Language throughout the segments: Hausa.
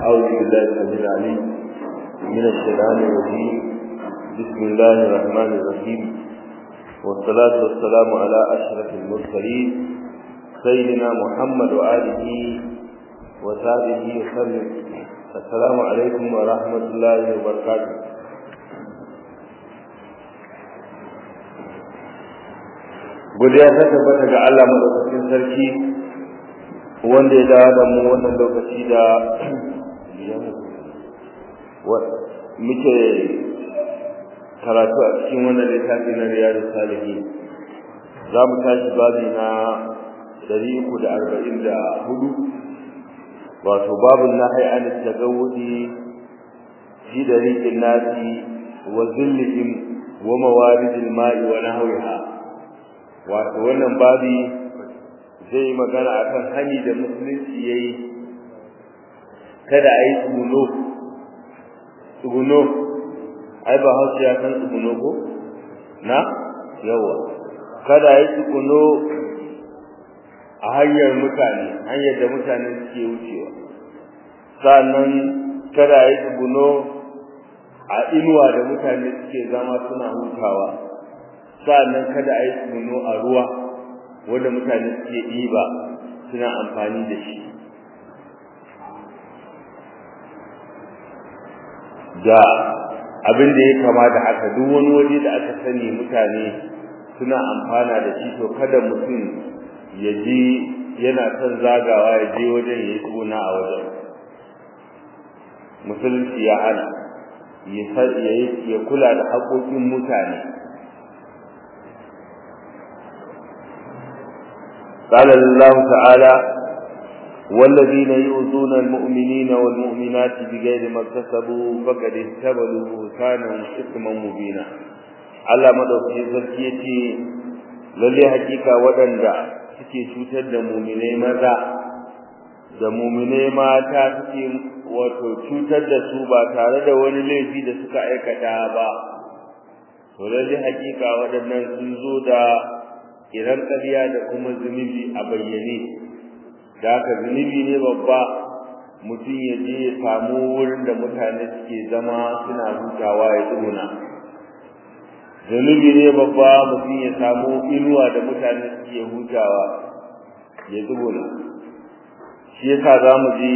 أعوذ بالله السميع العليم من الشيطان الرجيم بسم الله الرحمن الرحيم والصلاة والسلام على أشرف المرسلين سيدنا محمد وآله وصحبه وسلم السلام عليكم ورحمة الله وبركاته godiya ta tabbata ga Allah madaukakin sarki wanda ya dawo da mu wannan lokaci da muke karatu a cikin wannan littafi na riyadu salihi za mu tashi babi na ɗari uku da arba'in da hudu wato babin na an tagawudi fi dariqin nasi wa zillihim wa mawaridil ma'i wa nahwiha wato wannan babi zai magana akan hani da musulunci yayi kada a yi tsuguno tsuguno ai ba hausa ya san tsuguno ko na yawa kada a yi tsuguno a hanyar mutane hanyar da mutane suke wucewa sannan kada a yi tsuguno a inuwa da mutane suke zama suna hutawa sa'annan kada a yi tsuguno a ruwa wanda mutane suke ɗiba suna amfani da shi da abin da ya kama da haka duk wani waje da aka sani mutane suna amfana da shi to kada mutum ya je yana son zagawa ya je wajen ya yi tsuguna a wajen musulunci ya hana ya kula da haƙoƙin mutane قال الله تعالى والذين يؤذون المؤمنين والمؤمنات بغير ما اكتسبوا فقد احتملوا بهتانا واثما مبينا Allah madaukakin sarki yace lalle hakika waɗanda suke cutar da muminai maza da muminai mata suke wato cutar da su ba tare da wani laifi da suka aikata ba to lalle hakika waɗannan sun zo da idan ƙarya da kuma zunubi a bayyane da haka zunubi ne babba mutum ya je ya samu wurin da mutane suke zama suna hutawa ya tsuna zunubi ne babba mutum ya samu inuwa da mutane suke hutawa ya tsuna shi yasa za mu ji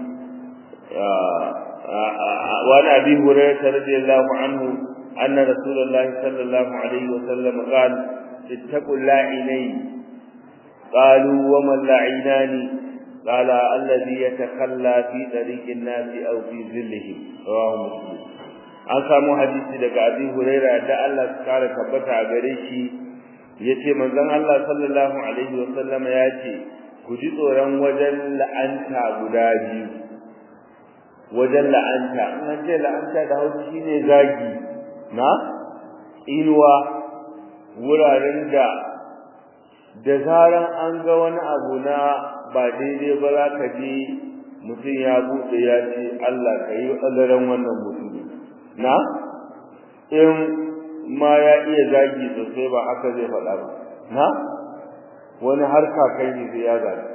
wani abin hurairah radiyallahu anhu anna rasulullahi sallallahu alaihi wa sallam qala اتقوا اللاعنين قالوا وما اللعينان قال الذي يتخلى في طريق الناس او في ظلهم رواه مسلم an samu hadisi daga Abi Huraira da Allah ya kare tabbata a gare shi yace manzon Allah sallallahu alaihi wa sallama yace ku ji tsoron wajen la'anta guda biyu wajen la'anta an ce la'anta da hausa shine zagi na inuwa wuraren da da zaran an ga wani abu na ba daidai ba za ka ji mutum ya buɗe ya ce Allah ka yi ƙazaren wannan mutum na in ma ya iya zagi sosai ba haka zai faɗa ba na wani har kakai ne zai ya zagi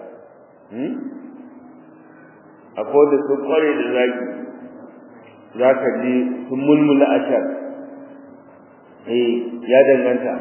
akwai da sun ƙware da zagi za ka ji sun mulmula ashar eh ya danganta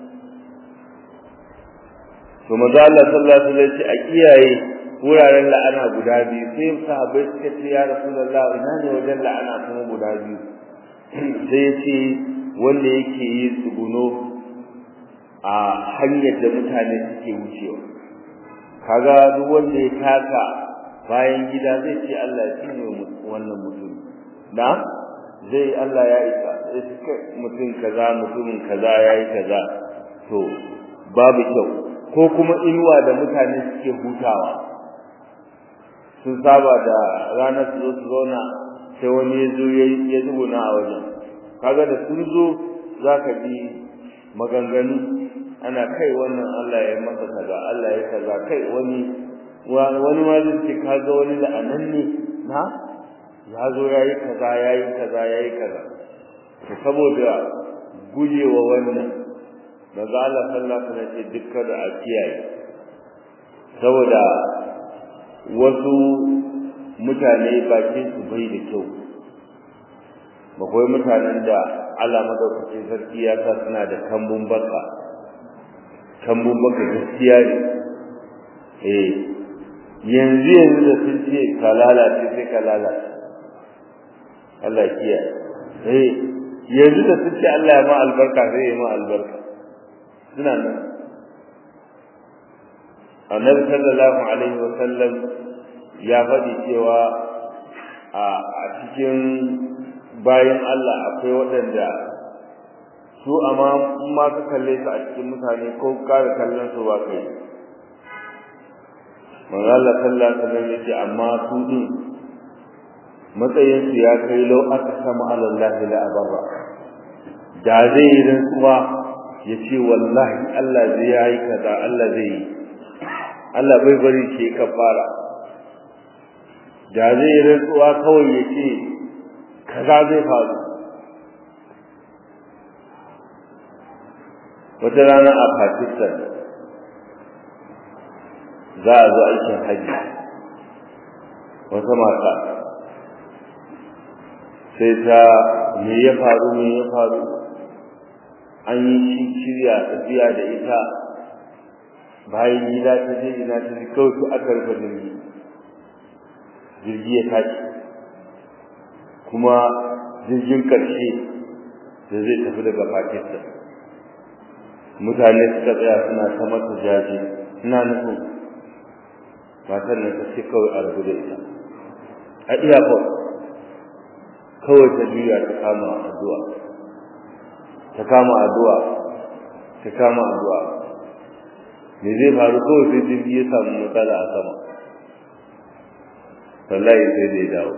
to maza Allah sallallahu alaihi wasallam ce a kiyaye wuraren la'ana guda biyu sai sahabbai suka ce ya rasulullah ina ne wajen la'ana kuma guda biyu sai ce wanda yake yi tsuguno a hanyar da mutane suke wucewa kaga duk wanda ya taka bayan gida zai ce Allah ya tsine wannan mutum na zai Allah ya isa mutum kaza mutumin kaza yayi kaza to babu kyau ko kuma inuwa da mutane suke hutawa sun saba da ranar su zo su zauna sai wani ya zo ya zubuna a wajen kaga da sun zo za ka ji maganganu ana kai wannan Allah ya masa kaza Allah ya kaza kai wani wani ma zai ce kaga wani la'anan ne na ya zo ya yi kaza ya yi kaza ya yi kaza to saboda gujewa wannan daga Allah sallallahu alaihi wasallam ce dukkan da a kiyaye saboda wasu mutane bakin su bai da kyau bakwai mutanen da Allah madaukakin sarki ya sa suna da kambun baka kambun baka gaskiya ne eh yanzu yanzu da sun ce ka lalace sai ka lalace Allah kiya eh yanzu da sun ce Allah ya ma albarka sai ya ma albarka suna nan annabi sallallahu alaihi wa sallam ya faɗi cewa a cikin bayan Allah akwai waɗanda su amma in ma ka kalle su a cikin mutane ko kare kallon su ba kai manzo Allah sallallahu alaihi wasallam yace amma su din matsayin su ya kai lau aka sama Allah la abarra da zai yi rantsuwa ya ce wallahi Allah zai yi kaza Allah zai yi Allah bai bari shi kafara da zai yi rantsuwa kawai ya ce kaza zai faru wata rana a Pakistan za a zo aikin haji wata mata sai ta me ya faru me ya faru an yi shirya tafiya da ita bayan gida ta je ina ta ji kawai su aka rufe jirgi jirgi ya tashi kuma jirgin ƙarshe da zai tafi daga Pakistan mutane suka tsaya suna ta mata jaje ina nufin matan nan ta ce kawai a rabu da ita a iyakon kawai ta juya ta kama addu'a ta kama addu'a ta kama addu'a me zai faru kawai sai jirgi ya samu matsala a sama wallahi sai da ya dawo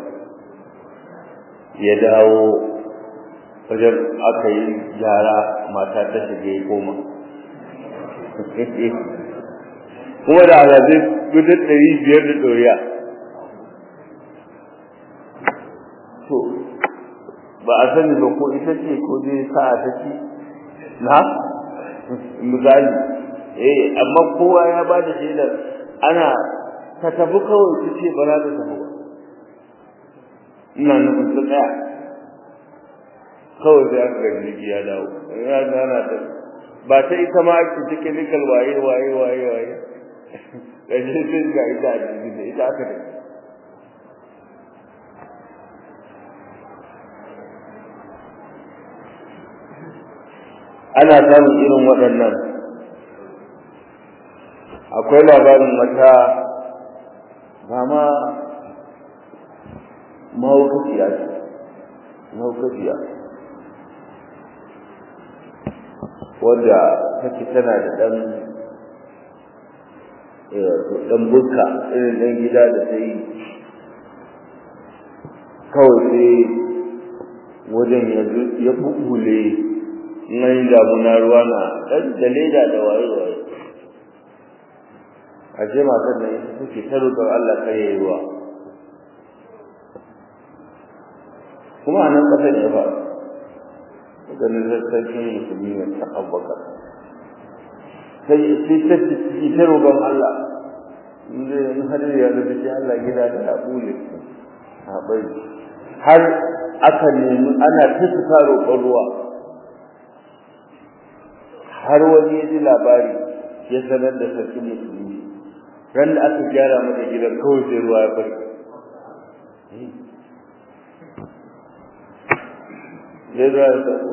ya dawo wajen aka yi gyara mata ta shiga ya koma kuma da alazai gudun ɗari biyar da ɗoriya to ba a sani ba ko ita ce ko zai sa ta ci na misali eh amma kowa ya ba da shaidar ana ta tafi kawai su ce ba za ta tafi ba ina nufin su tsaya kawai sai aka gani jiki ya dawo ya gana ta ba ta ita ma ake cikin nikal waye waye waye waye ƙarshe sai ga ita a jirgin da ita aka da ana samun irin waɗannan akwai labarin wata ba ma mahaukaciya ce mahaukaciya wadda take tana da ɗan ɗan bukka irin ɗan gida da ta yi kawai sai wajen ya bubule in an yi damuna ruwa na ɗan da leda da waye-waye a ce matar da ita take ta roƙar Allah kar ya yi ruwa kuma a nan ƙasar ya faru ganin sarkin musulmi ne ta abubakar sai sai ta ci ta roƙon Allah in zai in har ya da shi Allah gida da ya bule a bai har aka nemi ana ta suka roƙon ruwa har wani ya ji labari ya sanar da sarkin musulmi ran da aka gyara mata gidan kawai sai ruwa ya bari ya zuwa ya sako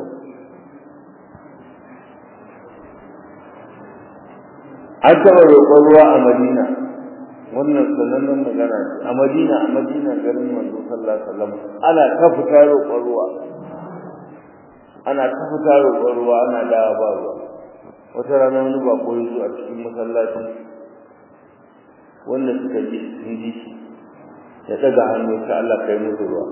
an taɓa roƙon ruwa a madina wannan sanannen magana ce a madina a madina garin manzo sallallahu alaihi wasallam ana ta fita roƙon ruwa ana ta fita roƙon ruwa ana dawa ba ruwa wata rana wani ba ko yazo a cikin masallaci wanda suka ji sun ji shi ya daga hannu ta Allah kai musu ruwa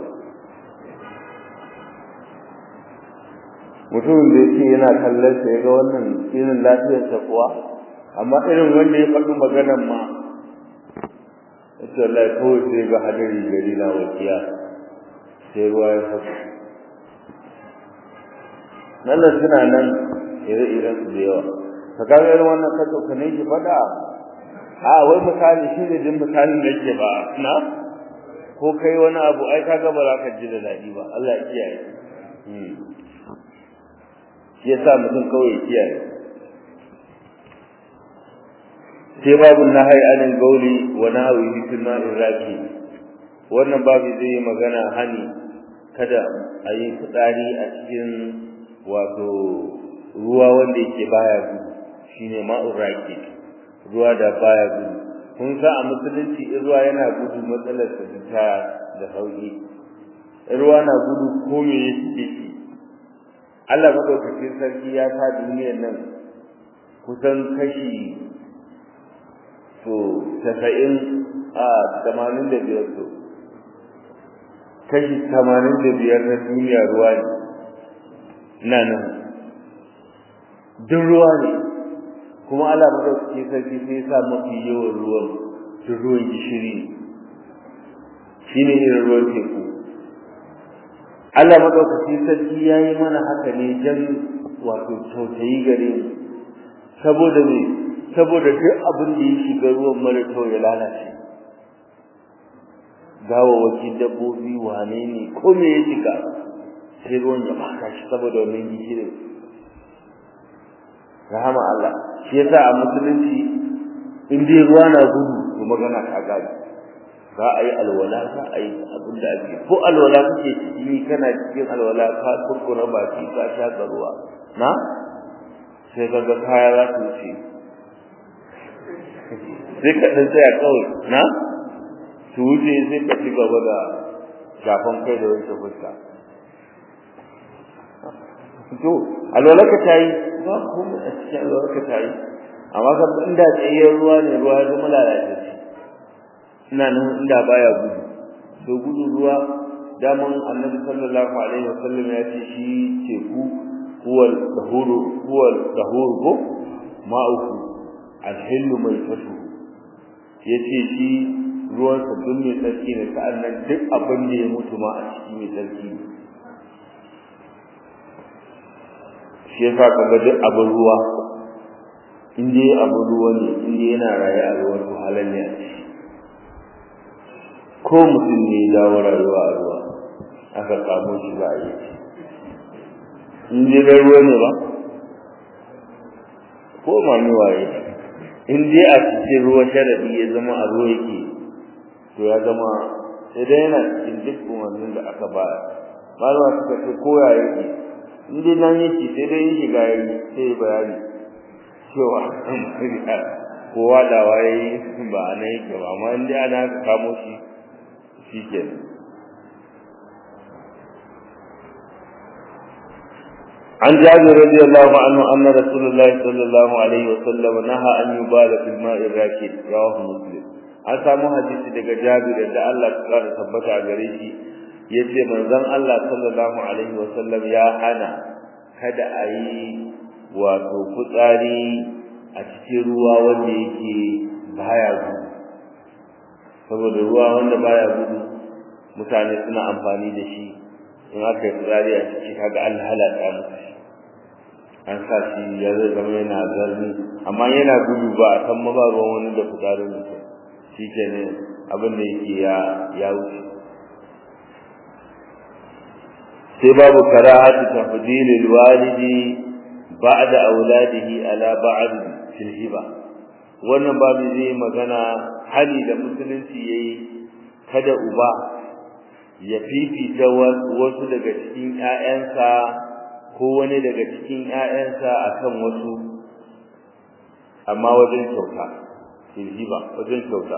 mutumin da yake yana kallon sa yaga wannan irin lafiyar sa kuwa amma irin wanda ya faɗi maganar ma yace Allah kawai sai ga hadari gari na wakiya sai ruwa ya fasa nan suna nan ire-iren su da yawa ka ga irin wannan ka ka ne ki faɗa a wai misali shi ne din misalin da yake ba na ko kai wani abu ai kaga ba za ka ji da daɗi ba Allah ya kiyaye shi yasa mutum kawai ya kiyaye sai babu nahai anin gauli wa nahwi fil ma'in raki wannan babu zai magana hani kada a yi fitsari a cikin wato ruwa wanda yake baya gudu shine ma'ur raki ruwa da baya gudu kun sa a musulunci in ruwa yana gudu matsalar ta da sauki ruwa na gudu ko me yake shi Allah madaukakin sarki ya sa duniyar nan kusan kashi to tasa'in a tamanin da biyar to kashi tamanin da biyar na duniya ruwa ne na nan duk ruwa ne kuma Allah madaukakin sarki sai ya sa mafi yawan ruwan duk ruwan gishiri shine irin ruwan teku Allah madaukakin sarki ya yi mana haka ne jan wato tausayi gare mu saboda me saboda duk abin da ya shiga ruwan mara kyau ya lalace gawawaki dabbobi wane ne ko me ya shiga sai ruwan ya maka shi saboda wannan gishirin rahama Allah shi yasa a musulunci in dai ruwa na gudu to magana ta gaji za a yi alwala za a yi abin da ake ko alwala kake ciki kana cikin alwala ka kurkura baki ka sha ruwa na sai ka ga kaya za su wuce sai ka ɗan tsaya kawai na su wuce sai ka ci gaba da shafan kai da wanke fuska to alwala ka ta yi ba kuma a cikin alwala ka ta yi amma kan inda tsayayyar ruwa ne ruwa ya zama lalatacce ina nan inda baya gudu to gudu ruwa daman annabi sallallahu alaihi wasallam ya ce shi teku huwal tahuru huwal tahuru ko ma'uku alhillu mai fatu yace shi ruwan sa duk mai tsarki ne sa'annan duk abin da ya mutu ma a ciki mai tsarki ne shi yasa kaga duk abin ruwa in dai abin ruwa ne in dai yana raye a ruwa to halal ne a ciki ko mutum ne ya dawo rayuwa a ruwa aka kamo shi za a yi in dai dai ruwa ne ba ko ma ni waye in dai a cikin ruwa sharadi ya zama a ruwa yake to ya zama sai dai yana cikin duk umarnin da aka ba malama suka ce ko ya yake in dai nan yake sai dai yin shiga yayi sai ya bayani cewa ko wadawa yayi ba nan yake ba amma in dai ana kamo shi shikenan عن جابر رضي الله عنه أن رسول الله صلى الله عليه وسلم نهى أن يبال في الماء الراكد رواه مسلم an samu hadisi daga Jabir da Allah ya kara tabbata a gare shi yace manzon Allah sallallahu alaihi wasallam ya hana kada a yi wato fitsari a cikin ruwa wanda yake baya gudu saboda ruwa wanda baya gudu mutane suna amfani da shi in aka yi fitsari a ciki kaga an halata musu shi an sa shi ya zai zama yana zarni amma yana gudu ba a san ma ba ruwan wani da fitsarin mutum shi ke ne abin da yake ya ya wuce sai babu karahatu tafdilil walidi ba'da auladihi ala ba'd fil hiba wannan babu zai magana hali da musulunci yayi kada uba ya fifita wasu daga cikin ƴaƴansa ko wani daga cikin ƴaƴansa akan wasu amma wajen kyauta hiba wajen kyauta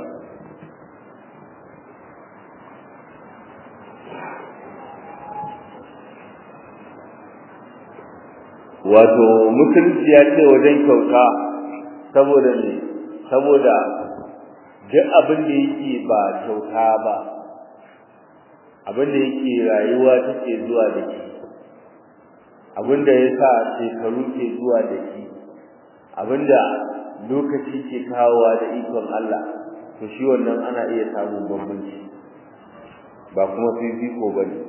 wato musulunci ya ce wajen kyauta saboda ne saboda duk abin da yake ba kyauta ba abin da yake rayuwa take zuwa da shi abin da ya sa shekaru ke zuwa da shi abin da lokaci ke kawowa da ikon Allah to shi wannan ana iya samun bambanci ba kuma fifiko ba ne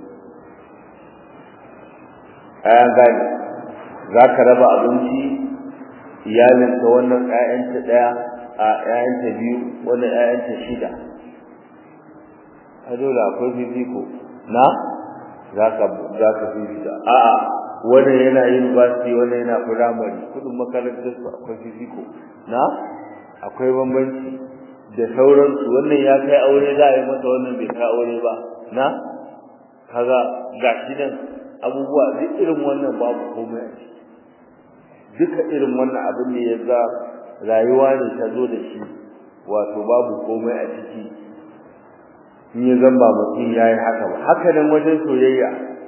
ayan gani za ka raba abinci iyalinka wannan 'ya'yanta ɗaya a 'ya'yanta biyu wannan 'ya'yanta shida ka dole akwai fifiko na zaka zaka fifita a'a wannan yana university wannan yana primary kudin makarantar su akwai fifiko na akwai bambanci da sauransu wannan ya kai aure za a yi masa wannan bai kai aure ba na kaga gashi nan abubuwa duk irin wannan babu komai a ciki duka irin wannan abin ne ya ga rayuwa ne ta zo da shi wato babu komai a ciki in ya zamba mutum ya yi haka ba haka nan wajen soyayya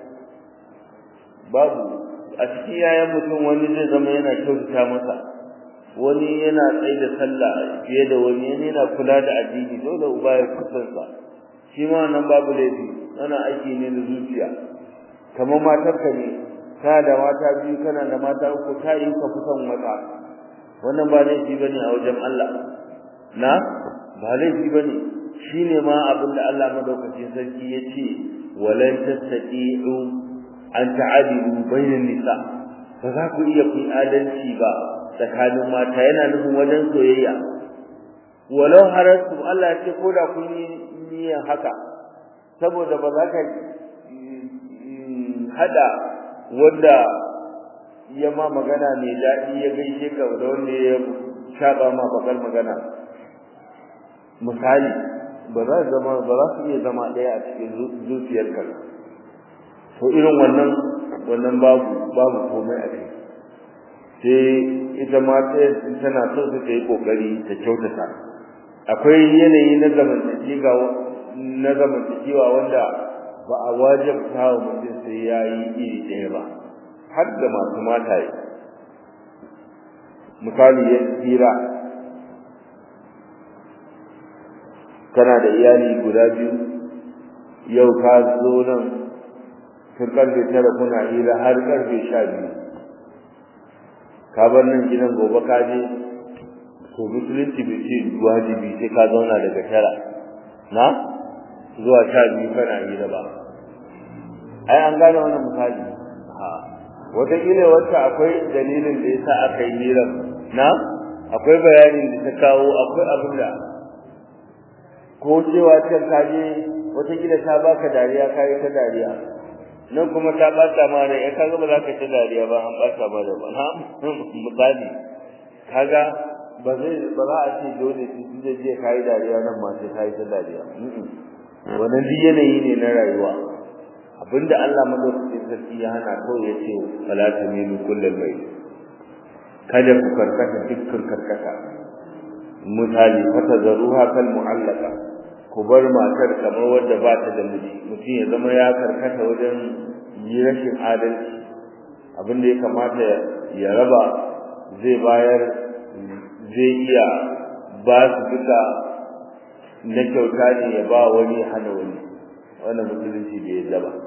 babu a cikin yayan mutum wani zai zama yana kyautata masa wani yana tsaye da sallah fiye da wani wani yana kula da addini dole uba ya kusansa shi ma nan babu laifi ana aiki ne da zuciya kamar matarka ne kana da mata biyu kana da mata uku ta yi ka fi son wata wannan ba laifi bane a wajen Allah na ba laifi bane shine ma abin da Allah madaukakin sarki ya ce walan tastati'u an ta'adilu bainan nisa ba za ku iya kun adalci ba tsakanin mata yana nufin wajen soyayya walau harastu Allah ya ce ko da kun yi niyyar haka saboda ba za ka hada wanda ya ma magana mai daɗi ya gaishe ka da wanda ya shaɓa ma bakar magana misali ba za zama ba za su iya zama ɗaya a cikin zuciyarka to irin wannan wannan babu babu komai a ciki sai ita ma tana so su ta yi kokari ta kyautata akwai yanayi na zamantakewa na zamantakewa wanda ba a wajabta wa mutum sai ya yi iri ɗaya ba har da masu mataye misali ya tsira kana da iyali guda biyu yau ka zo nan tun karfe tara kuna hira har karfe sha biyu ka bar nan gidan gobe ka je to musulunci bai ce wajibi sai ka zauna daga tara na zuwa sha biyu kana hira ba ai an gane wannan misali ha wataƙila wacce akwai dalilin da yasa aka yi hirar na akwai bayanin da ta kawo akwai abin da ko cewa can ka je wataƙila ta baka dariya ka yi ta dariya nan kuma ta ɓata ma rai ka ga ba za ka ta dariya ba an ɓata ma da ba na misali kaga ba zai ba za a ce dole su da je ka yi dariya nan ma sai ka yi ta dariya wannan duk yanayi ne na rayuwa abinda Allah madaukakin sarki ya hana kawai ya ce fala tamilu kullal bayt kada ku karkata dukkan karkata misali fata zaruha kal mu'allaka ku bar matar kamar wadda ba ta da miji mutum ya zama ya karkata wajen yi rashin adalci abinda ya kamata ya raba zai bayar zai iya ba su duka na kyauta ne ya ba wani hana wani wannan musulunci bai yadda ba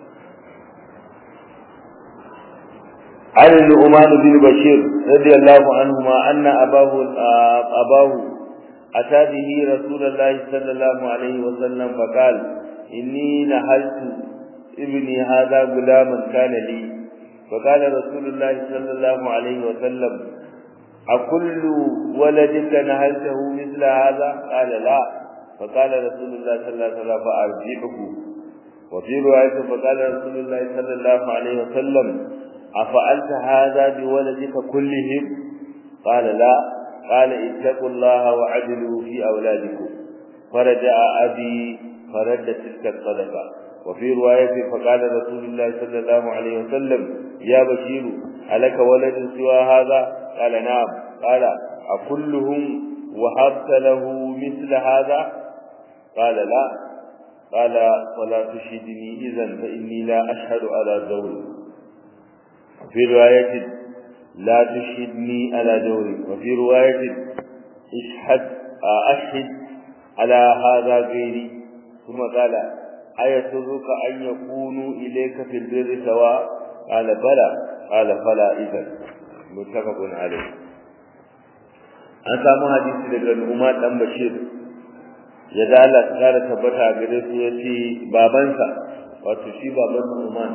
عن النعمان بن بشير رضي الله عنهما أن أباه أباه أتى به رسول الله صلى الله عليه وسلم فقال إني نهلت ابني هذا غلاما كان لي فقال رسول الله صلى الله عليه وسلم أكل ولدك نهلته مثل هذا قال لا فقال رسول الله صلى الله عليه وسلم فأرجعه وفي رواية فقال رسول الله صلى الله عليه وسلم أفعلت هذا بولدك كلهم قال لا قال اتقوا الله وعدلوا في أولادكم فرجع أبي فرد تلك الصدقة وفي رواية فقال رسول الله صلى الله عليه وسلم يا بشير ألك ولد سوى هذا قال نعم قال أكلهم وهبت له مثل هذا قال لا قال فلا تشهدني إذا فإني لا أشهد على زوج في رواية لا تشهدني على جوري وفي رواية اشهد أشهد على هذا غيري ثم قال أيسرك أن يكونوا إليك في البر سواء قال بلى قال فلا إذا متفق عليه an samu hadisi daga Umar dan Bashir ya da Allah ta kara tabbata gare su yace babansa wato shi baban Umar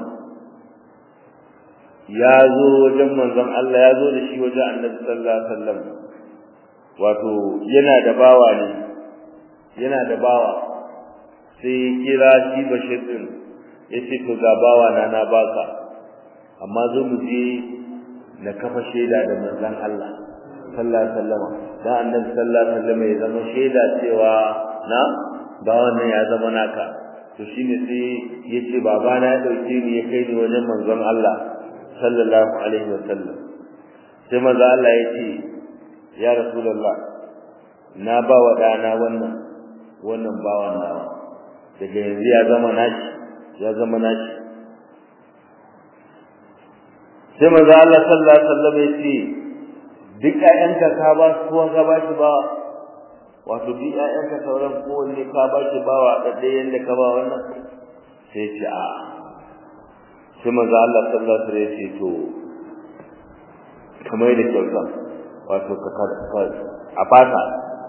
ya zo wajen manzon Allah ya zo da shi wajen Annabi sallallahu alaihi wasallam wato yana da bawa ne yana da bawa sai ya kira shi bashir din ya ce to ga bawa na na baka amma zo mu je na kafa shaida da manzon Allah sallallahu alaihi wasallam dan annabi sallallahu alaihi wasallam ya zama shaida cewa na bawan nan ya zama naka to shine sai yace baba na ya dauke ni ya kai ni wajen manzon Allah sallallahu alaihi wasallam sai manzo Allah ya ce ya rasulullah na ba wa dana wannan wannan bawan nawa daga yanzu ya zama nashi ya zama nashi sai manzo Allah sallallahu alaihi wasallam ya ce duk ƴaƴanka ka ba su kuwa ka ba shi ba wato duk ƴaƴanka sauran kowanne ka ba shi ba wa da ɗaya yanda ka ba wannan sai ce a sai manzo Allah sallallahu alaihi wasallam ya ce to kamar da kyauta wato ka a fata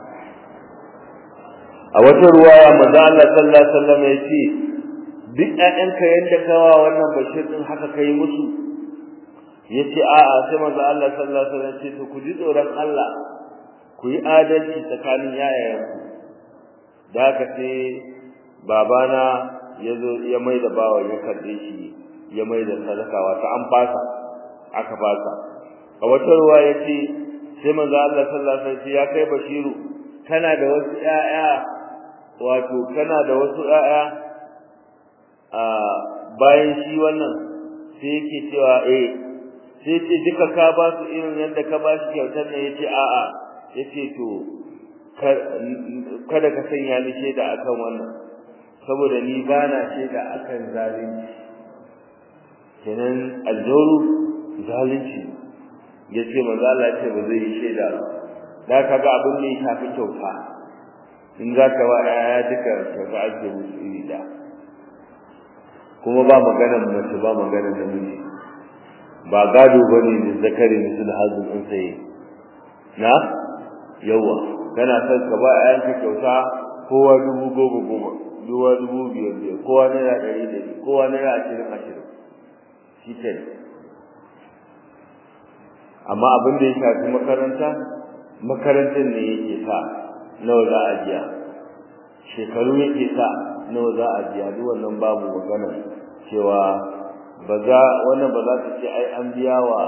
a wata ruwaya manzo Allah sallallahu alaihi wasallam ya ce duk ƴaƴanka yanda ka wa wannan bashir din haka kai musu yace a'a sai manzo Allah sallallahu alaihi wasallam ce to ku ji tsoron Allah ku yi adalci tsakanin yayayenku da haka sai babana ya zo ya mai da bawa ya karbe shi ya mai da sadaka wata an fasa aka fasa a wata ruwa yace sai manzo Allah sallallahu alaihi wasallam ya kai bashiru kana da wasu ƴaƴa wato kana da wasu ƴaƴa a bayan shi wannan sai yake cewa eh sai ce duka ka ba su irin yadda ka ba shi kyautar ne yace a'a yace to kada ka sanya ni shaida akan wannan saboda ni ba na shaida akan zalunci kenan aljoru zalunci yace manzo Allah ce ba zai yi shaida ba da kaga abin ne ya fi kyauta in za ka wa ya duka kyauta ake musu iri da kuma ba maganar mace ba maganar namiji ba gado bane da zakari misul hazin in sai na yawa kana son ka ba ayanka kyauta kowa dubu goma goma duwa dubu biyar biyar kowa naira ɗari ɗari kowa naira ashirin ashirin shi ke amma abin da ya shafi makaranta makarantar ne yake sa nawa za a biya shekaru yake sa nawa za a biya duk wannan babu magana cewa ba za wannan ba za ta ce ai an biya wa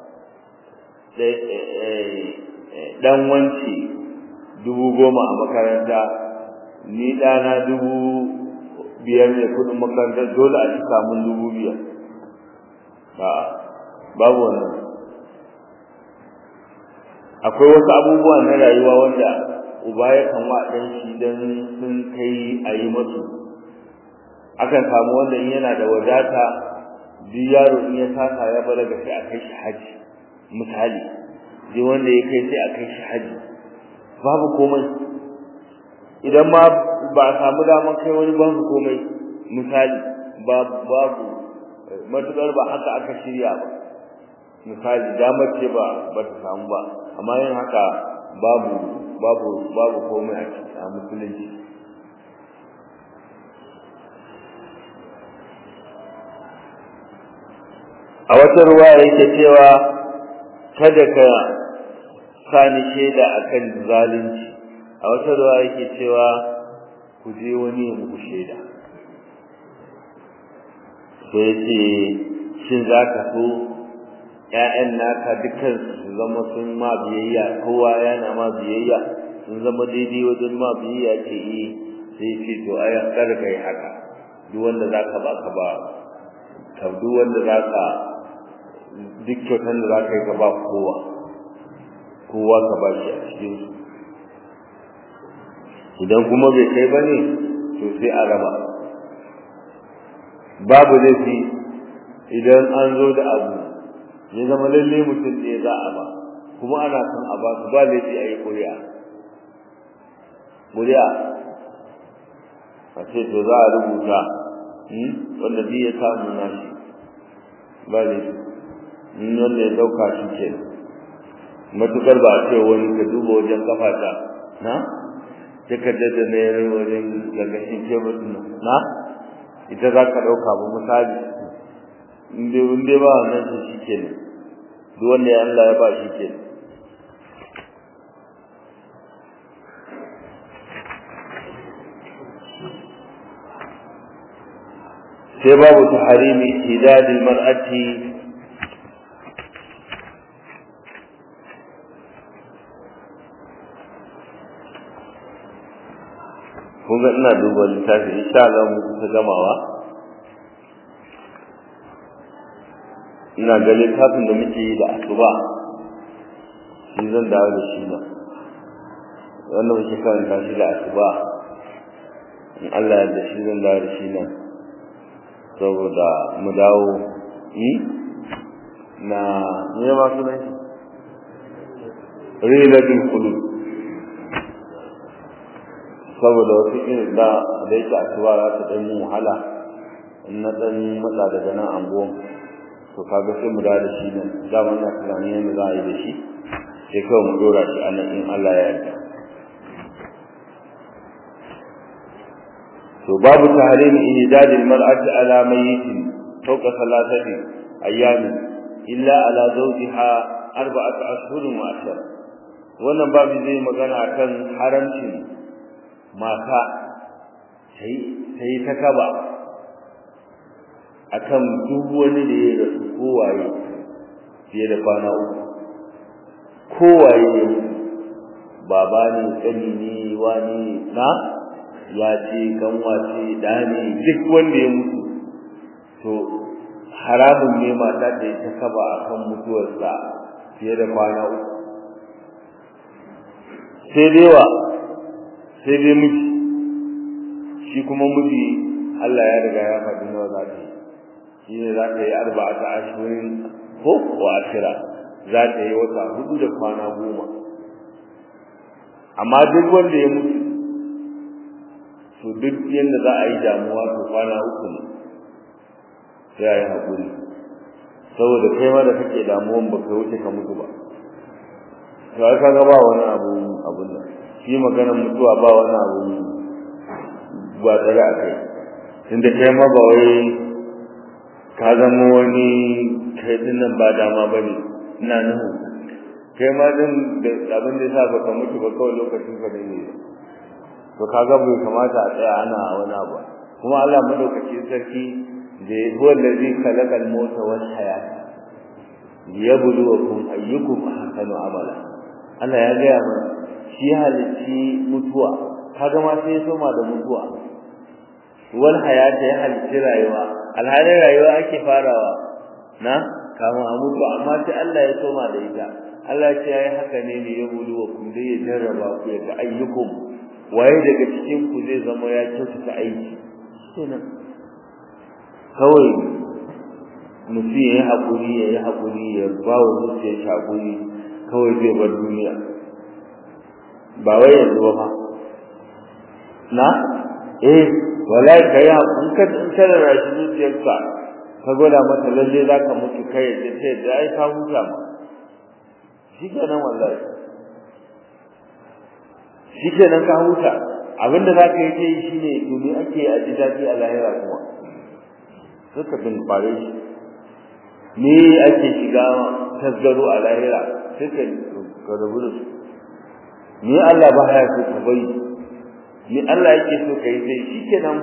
dan wanci dubu goma a makaranta ni ɗana dubu biyar ne kudin makaranta dole a cika mun dubu biyar ba babu wannan akwai wasu abubuwa na rayuwa wanda uba ya kan wa ɗan shi don sun kai a yi masu akan samu wanda in yana da wadata duk yaro in ya saka ya balaga sai a kai shi haji misali duk wanda ya kai sai a kai shi haji babu komai idan ma ba a samu daman kai wani babu komai misali babu matukar ba haka aka shirya ba misali damar ce ba ba ta samu ba amma yin haka babu babu babu komai a musulunci a wata ruwa yake cewa kada ka sani shaida akan zalunci a wata ruwa yake cewa ku je wani ya muku shaida sai ce shin za ka so ƴaƴan naka dukkan su zama sun ma biyayya kowa yana ma biyayya sun zama daidai wajen ma biyayya ce eh sai ce to ai kar kai haka duk wanda za ka ba ka ba ka duk wanda za ka duk kyautan da za ka yi ka ba kowa kowa ka ba shi a cikin su idan kuma bai kai ba ne to sai a raba babu laifi idan an zo da abu ya zama lalle mutum ne za a ba kuma ana son a ba su ba laifi a yi ƙuri'a ƙuri'a a ce to za a rubuta wanda biyu ya samu nashi ba laifi wanda ya ɗauka shi ke matukar ba a ce wani ka duba wajen kafata na takardar da na yare wajen gargashin kebur na ita za ka ɗauka ba misali in dai ba wannan su shi ke ne duk wanda ya Allah ya ba shi ke sai babu taharimi hidadil mar'ati kun ga ina duba littafi insha Allah mu kusa gamawa ina ga littafin da muke yi da asuba shi zan dawo da shi nan wannan muke karanta shi da asuba in Allah ya da shi zan dawo da shi nan saboda mu dawo yi na ne ma sunan shi rilatul qulub saboda wasu irin da da yake asuba za ta ɗan yi wahala in na ɗan matsa daga nan anguwan to kaga sai mu dawo da shi nan dama ina tunanin yadda za a yi da shi sai kawai mu dora shi a nan in Allah ya yarda to babu tahrim ihdad almar'ati ala mayyitin fawqa thalathati ayyamin illa ala zawjiha arba'atu ashhurin wa ashara wannan babu zai magana akan haramcin mata sai sai ta kaba akan duk wani da ya rasu kowaye fiye da kwana uku kowaye ne baba ne tsani ne wani na ya ce kanwa ce da ne duk wanda ya mutu to haramun ne mata da ta kaba akan mutuwarsa fiye da kwana uku sai dai wa sai dai miji shi kuma miji Allah ya riga ya faɗi nawa za ta yi shi ne za ta yi arba'ata ashirin ko wa ashira za ta yi wata hudu da kwana goma amma duk wanda ya mutu to duk yadda za a yi damuwa to kwana uku ne sai a yi haƙuri saboda kai ma da kake damuwan ba ka wuce ka mutu ba to ai kaga ba wani abu abun nan shi maganar mutuwa ba wani abu ba tsare a kai tunda kai ma ba wai ka zama wani kai dinnan ba dama ba ne ina nuhu kai ma din da abin da sa baka mutu ba kawai lokacin ka ne to kaga bai kamata a tsaya ana wani abu kuma Allah madaukaki sarki da huwa allazi khalaqal mauta wal hayata liyabluwakum ayyukum ahsanu amala Allah ya gaya mana shi halicci mutuwa kaga ma sai ya soma da mutuwa wal hayata ya halicci rayuwa alhalin rayuwa ake farawa na kama a mutu amma sai Allah ya soma da ita Allah ce yayi haka ne ne ya bulu wa kun dai ya jarraba ku ya ga ayyukum waye daga cikin ku zai zama ya kyautata aiki kenan kawai mutum ya yi haƙuri ya yi haƙuri ya ba wa zuciya shi haƙuri kawai zai bar duniya ba wai yanzu ba na eh wallahi kai in ka in ka rashi zuciyarka ka gwada mata lalle za ka mutu kai da sai da ai ka huta ma shikenan wallahi shikenan ka huta abinda za ka yi ta yi shine to me ake a ji daɗi a lahira kuma sai ka bin fare shi me ake shiga tasgaro a lahira sai ka ka rabu da su me Allah ba ya so ka bari me Allah yake so ka yi sai shikenan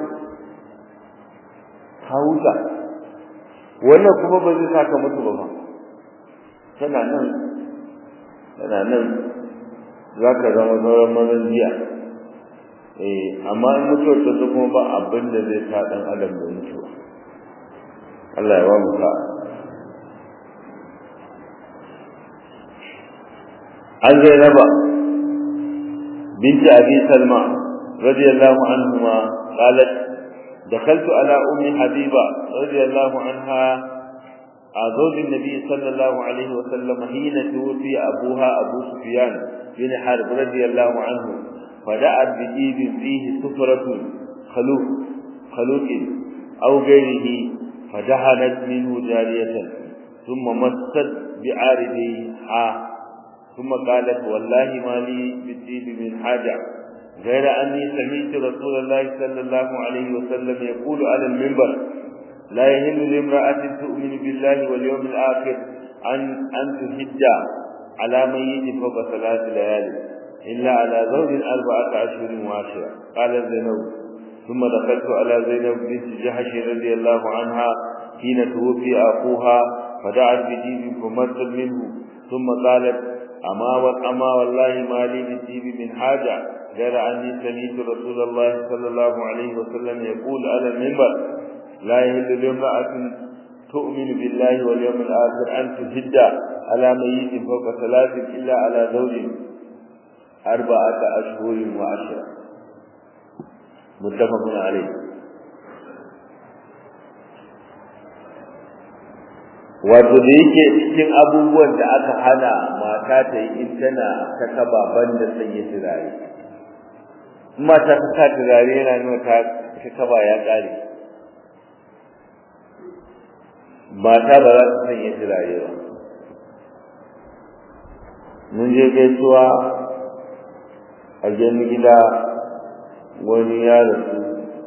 ka huta wannan kuma ba zai saka mutu ba ba tana nan tana nan za ka zama sauran mazan jiya eh amma in mutuwar ta zo kuma ba abin da zai sa dan adam da mutuwa Allah ya wa mu sa'a عن زينب بنت أبي سلمى رضي الله عنهما قالت دخلت على أم حبيبة رضي الله عنها زوج النبي صلى الله عليه وسلم حين توفي أبوها أبو سفيان بن حرب رضي الله عنه فدعت بجيب فيه سفرة خلوق خلوق أو غيره فدهنت منه جارية ثم مست بعارضها ثم قالت والله ما لي بالدين من حاجة غير أني سمعت رسول الله صلى الله عليه وسلم يقول على المنبر لا يهل لامرأة تؤمن بالله واليوم الآخر أن أن تهج على ميت فوق ثلاث ليالي إلا على زوج أربعة أشهر وعشرة قال زينب ثم دخلت على زينب بنت جحش رضي الله عنها حين توفي أخوها فدعت بديب فمرت منه ثم قالت أما والأما والله ما لي بالديب من حاجة غير أني سمعت رسول الله صلى الله عليه وسلم يقول على المنبر لا يهل لامرأة تؤمن بالله واليوم الآخر أن تهد على ميت فوق ثلاث إلا على زوج أربعة أشهر وعشرة متفق عليه wato da yake cikin abubuwan da aka hana mata ta yi in tana ta kaba banda sanya turare mata ta sa turare yana nuna ta ta kaba ya kare mata ba za ta sanya turare ba mun je gaisuwa a gani gida wani ya rasu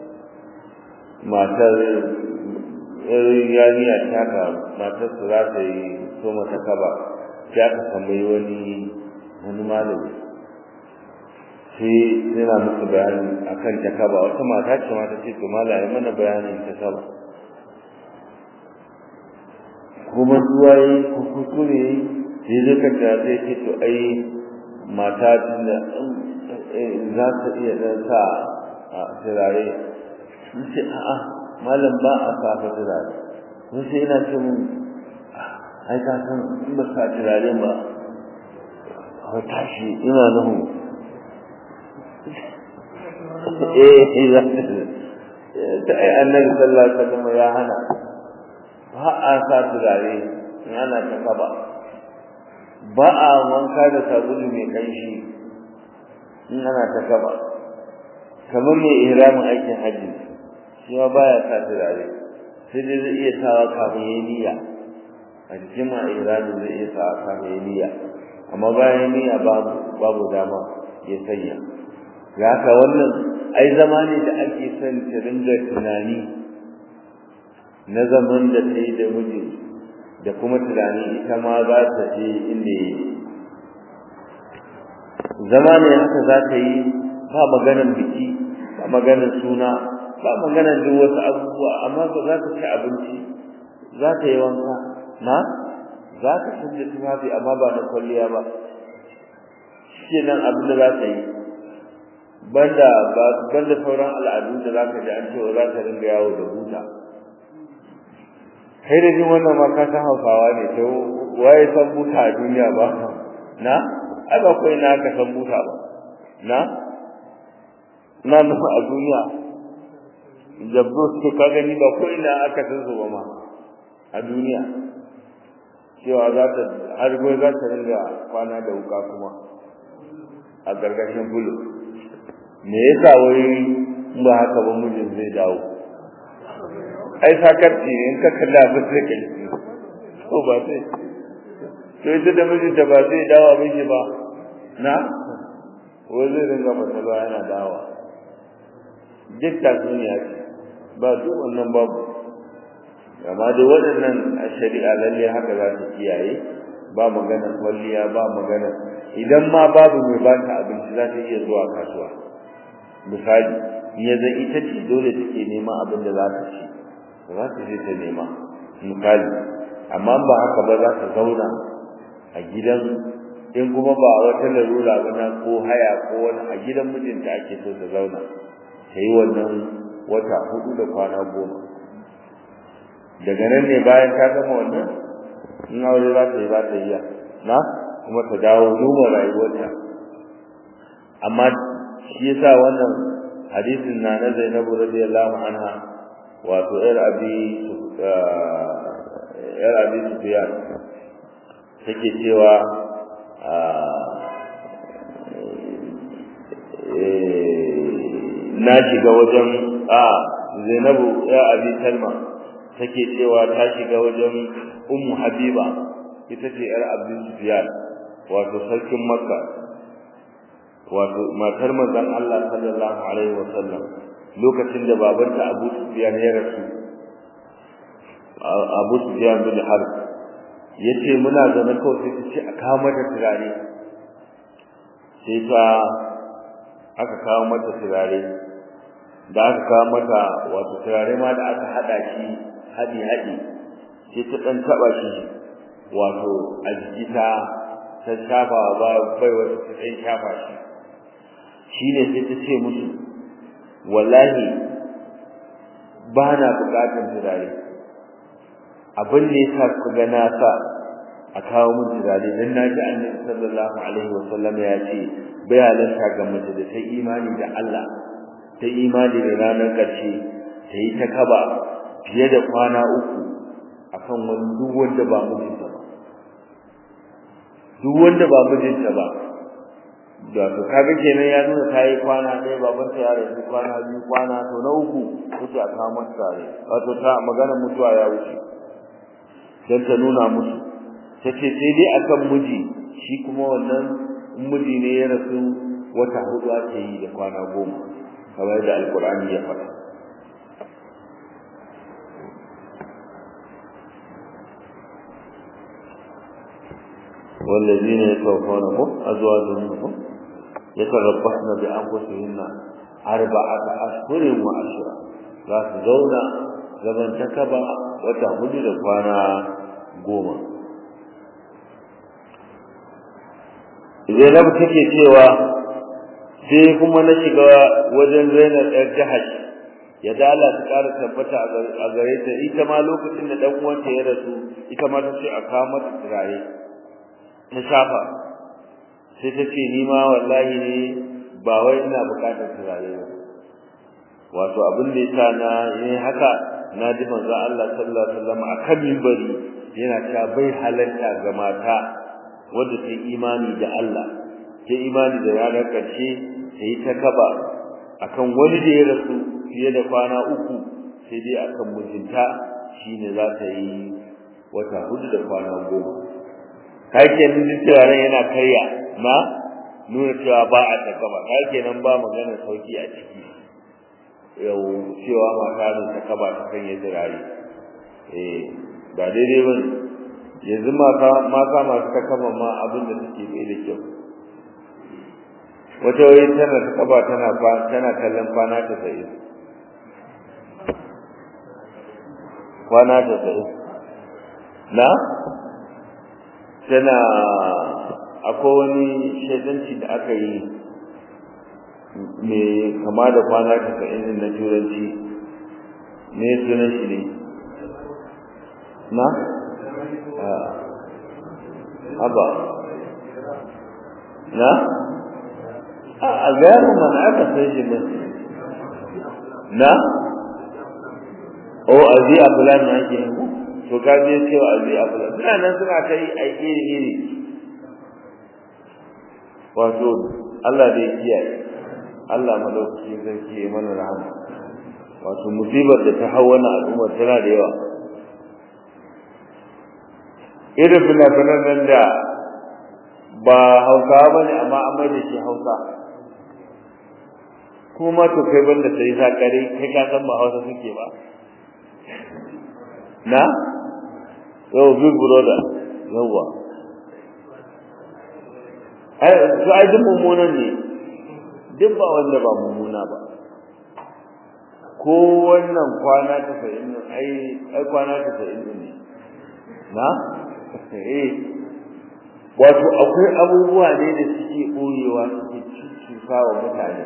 matar yariya ta ka matar su za ta yi so mata kaba sai aka tambayi wani wani malami sai yana musu bayani akan ta kaba wata mata ce mata ce to malami mana bayanin ta kaba kuma zuwa yi kuskure sai zai ka ta sai ce to ai mata da za ta iya dan sa a turare ce a'a malam ba a safa turare mun sai ina ce mun ai ka san in ba sa turare ba a tashi ina nuhu eh za ta ai annabi sallallahu alaihi wasallam ya hana ba a sa turare in ana ta kaba ba a wanka da sabulu mai kanshi in ana ta kaba kamar mai ihramin aikin hajji shi ma baya sa turare sai dai zai iya sawa kafin yayi niyya a cikin ma ihramin zai iya sawa kafin yayi niyya amma bayan niyya babu babu dama ya sanya ga haka wannan ai zama ne da ake son ta dinga tunani na zaman da ta yi da mijin da kuma tunani ita ma za ta je inda ya yi zama ne haka za ta yi ba maganar biki ba maganar suna ba maganar duk wasu abubuwa amma ba za ta ci abinci za ta yi wanka na za ta canza tufafi amma ba na kwalliya ba shi nan abin da za ta yi banda banda sauran al'adu da za ka ji an cewa za ta ringa yawo da buta kai da jin wannan ma ka san hausawa ne to waye san buta a duniya ba na ai ba kai na ka san buta ba na na nufa a duniya jabbo su ka gani ba ko ina aka san su ba ma a duniya cewa za ta har gobe za ta ringa kwana da wuka kuma a gargashin bulu me yasa wai ba haka ba mijin zai dawo ai sakarci ne in ka kalla ba sai kai ko ba sai to ita da mijinta ba zai dawo miji ba na wai zai ringa matsala yana dawa duk tatsuniya ce ba duk wannan babu amma da waɗannan a shari'a lalle haka za ta kiyaye ba magana kwalliya ba magana idan ma babu mai ba ta abinci za ta iya zuwa kasuwa misali ya zai ita ce dole take neman abin da za ta ci za ta je ta nema misali amma ba haka ba za ta zauna a gidan in kuma ba wata larura ba na ko haya ko wani a gidan mijinta ake so ta zauna ta yi wannan wata hudu da kwana goma daga nan ne bayan ta gama wannan in aure za ta yi za ta iya na kuma ta dawo noma rayuwarta amma shi yasa wannan hadisin na na Zainabu radiyallahu anha wato yar abi yar abi Sufyan take cewa na shiga wajen a Zainabu ya abi Salma take cewa ta shiga wajen Ummu Habiba ita ce yar Abi Sufyan wato sarkin Makka wato matar manzon Allah sallallahu alaihi wasallam lokacin da babanta Abu Sufyan ya rasu Abu Sufyan bin Harb yace muna zaune kawai sai ce a kawo mata turare sai ta aka kawo mata turare da aka kawo mata wato turare ma da aka hada shi hadi hadi sai ta dan taba shi wato a jiki ta ta shafa ba bai wata ta dan shafa shi shine sai ta ce musu wallahi ba na bukatar turare abin da yasa ku ga na sa a kawo min turare dan na ji annabi sallallahu alaihi wasallam ya ce bai halarta ga mace da ta imani da Allah ta imani da ranar ƙarshe ta yi ta kaba fiye da kwana uku akan wani duk wanda ba mijinta ba duk wanda ba mijinta ba da to kaga kenan ya nuna ta yi kwana ɗaya baban ta ya rasu kwana biyu kwana to na uku kuce a kawo masa tare wato ta magana mutuwa ya wuce dan ta nuna musu ta ce sai dai akan miji shi kuma wannan miji ne ya rasu wata hudu ake yi da kwana goma kamar da alkur'ani ya faɗa والذين يتوفونهم أزواجهم يتربصن بأنفسهن أربعة أشهر وعشرة لا تزون زمن تكبا وتهمد لكوانا قوما Zainab take cewa sai kuma na shiga wajen Zainab ɗan Jahash ya da Allah ta ƙara tabbata a gare ta ita ma lokacin da dan uwanta ya rasu ita ma ta ce a kawo mata turare ta shafa sai ta ce ni ma wallahi ne ba wai ina buƙatar turare ba wato abin da yasa na yi haka na ji manzo Allah sallallahu alaihi wasallam akan minbari yana cewa bai halarta ga mata wanda ta imani da Allah ta imani da ranar ƙarshe ta yi ta kaba akan wani da ya rasu fiye da kwana uku sai dai akan mijinta shine za ta yi wata hudu da kwana goma kai kenan duk turaren yana karya na nuna cewa ba a ta kaba kai kenan ba magana sauki a ciki yau cewa mata ne ta kaba ta kan yi turare eh ba daidai ba yanzu mata mata masu ta kaba ma abin da suke bai da kyau wata wai tana ta kaba tana tana kallon kwana ta sai kwana ta sai na tana akwai wani shaidanci da aka yi mai kama da kwana ta sai na turanci ne sunan shi ne na haba na a gano mana aka sai shi ne na o azi a fulan na ke yin to ka je cewa azi a fulan suna nan suna ta yi a iri iri wato Allah da ya kiyaye Allah madaukaki zai kiyaye mana rahama wato musibar da ta hau wannan al'ummar tana da yawa irin fina-finan nan da ba hausawa ba ne amma an mai da shi hausa kuma to kai banda sai zakare kai ka san ba hausa suke ba na yau big brother yawa ai to ai duk mummunan ne duk ba wanda ba mummuna ba ko wannan kwana ta sa'in ai ai kwana ta sa'in ne na eh wato akwai abubuwa ne da suke boyewa suke cusa wa mutane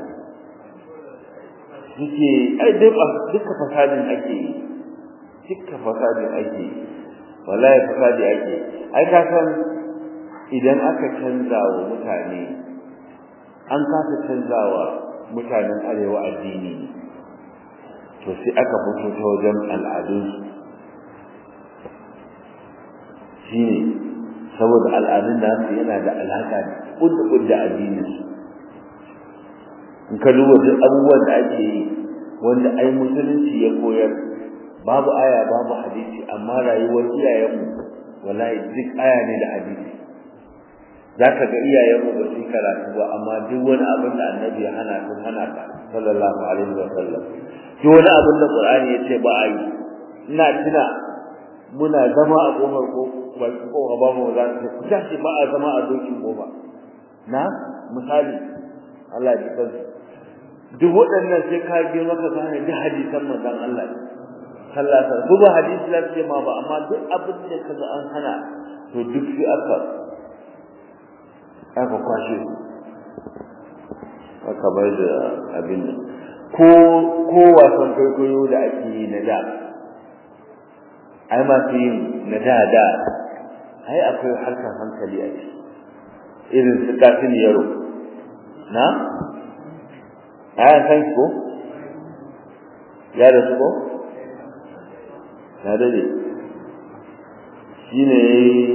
suke ai duka fasadin ake yi duka fasadin ake yi wallahi fasadi ake ai ka san idan aka canza wa mutane an kasa canza wa mutanen arewa addini to sai aka fito ta wajen al'adunsu shine saboda al'adun da su yana da alaka da kudda kudda addinin su in ka duba duk abubuwan da ake yi wanda ai musulunci ya koyar babu aya babu hadisi amma rayuwar iyayenmu wallahi duk aya ne da hadisi zaka ga iyayenmu ba su karatu ba amma duk wani abin da annabi ya hana sun hana ka sallallahu alaihi wa sallam duk wani abin da qur'ani ya ce ba a yi ina tuna muna zama a kofar ko baki ko ba mu za su ku tashi ba a zama a dokin goma na misali Allah ya kansu duk waɗannan sai ka bi maka gane duk hadisan manzon Allah sallallahu alaihi wasallam ba hadisi lafiya ma ba amma duk abin da kaga an hana to duk sai aka aka kwashe aka bar da abin nan ko ko wasan kwaikwayo da ake yi na da ai masu yin na da da ai akwai harkar hankali a ciki irin su kafin yaro na ai san ko ya da su ko ya da ne shine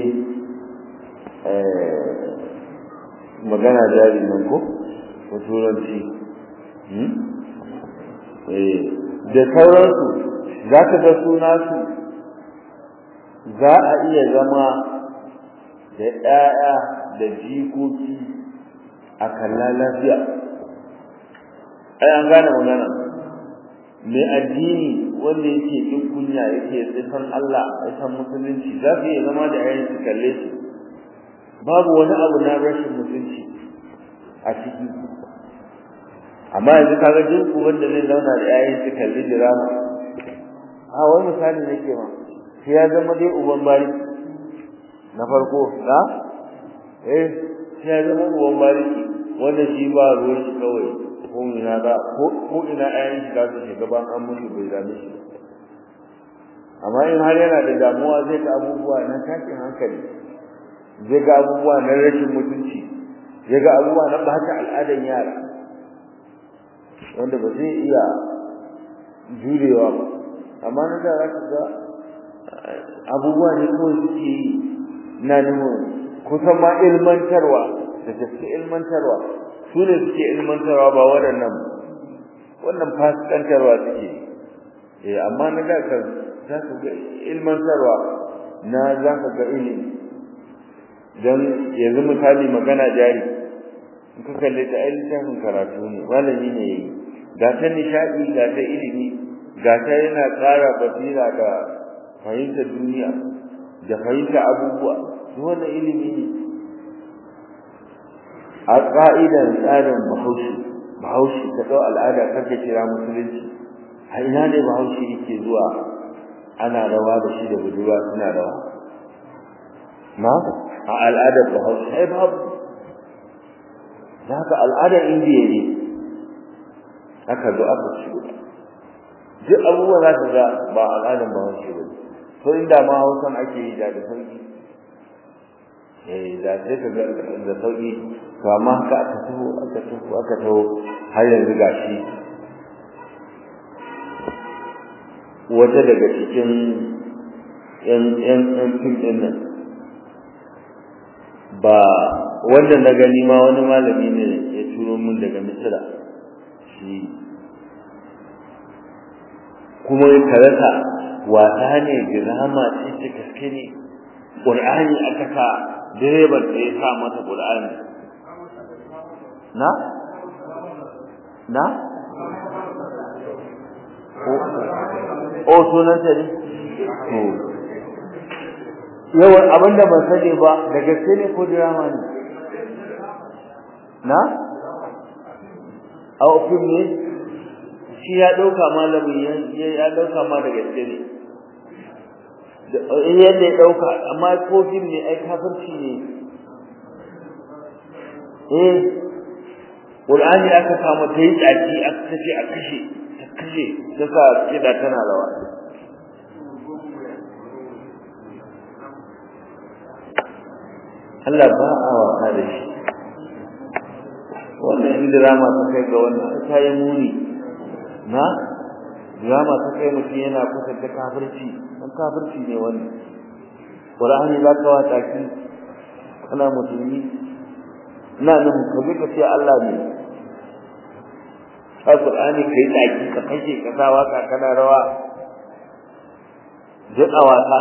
eh magana jari nan ko ko turanci da sauransu za ka ga suna su za a iya zama da ɗaya da jikoki a kalla lafiya ai an gane magana mai addini wanda yake jin kunya yake tsifan Allah ya san musulunci za su iya zama da yayin su kalle su babu wani abu na rashin mutunci a ciki amma yanzu kaga jin uban da zai zauna da yayin su kalli drama a wani misali nake ma sai ya zama dai uban bari na farko da eh sai ya zama uban bari wanda shi ba ruwan shi kawai ko ina da ko ina yayin shi za su shiga ban an mutu bai dame shi amma in har yana da damuwa zai ga abubuwa na tashin hankali zai ga abubuwa na rashin mutunci zai ga abubuwa na ɓata al'adan yara wanda ba zai iya jurewa ba amma na da za ga abubuwa ne kawai suke yi na nuna kusan ma ilmantarwa da gaske ilmantarwa su ne suke ilmantarwa ba waɗannan wannan fasikantarwa suke eh amma na da kan za ka ga ilmantarwa na za ka ga ilimi don yanzu misali magana jari in ka kalle ta ai littafin karatu ne malami ne yayi ga ta nishadi ga ta ilimi ga ta yana ƙara basira da fahimtar duniya da fahimta abubuwa duk wannan ilimi ne a ƙa'idan tsarin bahaushe bahaushe ta ɗau al'ada karka kira musulunci a ina ne bahaushe yake zuwa ana rawa da shi da budurwa suna rawa na a al'adar bahaushe ai babu da haka al'adar indiya ne aka zo aka shigo duk abubuwan za ka ga ba al'adar bahaushe ba to inda ma hausan ake yi da sauki eh da sai ka ga da sauki to amma haka aka taho aka taho aka taho har yanzu gashi wata daga cikin yan yan yan fim din nan ba wanda na gani ma wani malami ne ya turo min daga misira shi kuma ya karasa wata ne girama ce ta gaske ne ƙur'ani aka sa direban da ya sa mata ƙur'ani na na o sunanta ne to yawan abinda ban sani ba da gaske ne ko drama ne na a ofin ne shi ya ɗauka malamin ya ɗauka ma da gaske ne in yadda ya ɗauka amma ko fim ne ai kafirci ne eh Qur'ani aka samu ta yi tsaki aka tace a kashe ta kashe ta sa kida tana rawa Allah ba a wasa da shi wannan in drama ta kai ga wannan ta yi muni na drama ta kai mutum yana kusanta kafirci dan kafirci ne wannan Qur'ani za ka wata ki kana musulmi ina nan ka bi ka ce Allah ne Al-Qur'ani kai tsaki ka kashe ka sa waka kana rawa duk a wasa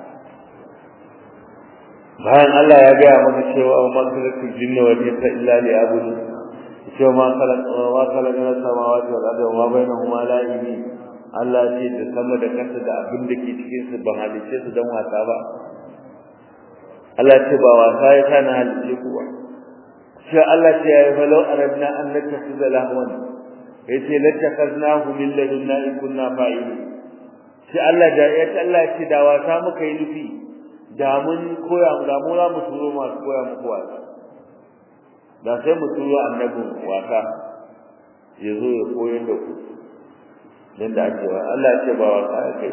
bayan Allah ya gaya maka cewa wa ma khalaqtul jinna wal insa illa liya'budun cewa ma khalaq wa khalaqna samawati wal arda wa ma bainahuma la'ibin Allah ce da sama da kasa da abin da ke cikin su ban halice su dan wasa ba Allah ce ba wasa ya kana halice ku ba sai Allah ce ya falau aradna an nattakhidha lahwan yace lattakaznahu min ladunna in kunna fa'ilin sai Allah da ya Allah ce da wasa muka yi nufi da mun koya da mu za mu turo masu koya muku wasa da sai mu turo annabin wasa ya zo ya koyar da ku dan da ake wa Allah ce ba wasa ya kai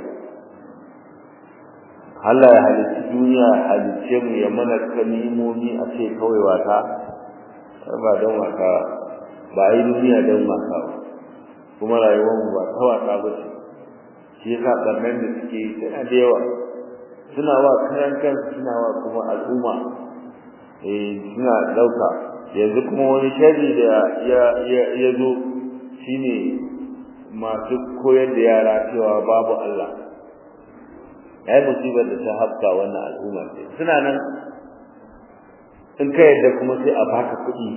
Allah ya halicci duniya ya halicce mu ya mana kalimomi a ce kawai wasa ba don wasa ba yi duniya don wasa ba kuma rayuwar mu ba ta wasa ba ce shi yasa ɓarnar da suke yi tana da yawa suna wa kayan kansu suna wa kuma al'umma eh suna ɗauka yanzu kuma wani sharri da ya zo shine masu koyar da yara cewa babu Allah ai musibar da ta hafka wannan al'umma ce suna nan in ka yadda kuma sai a baka kuɗi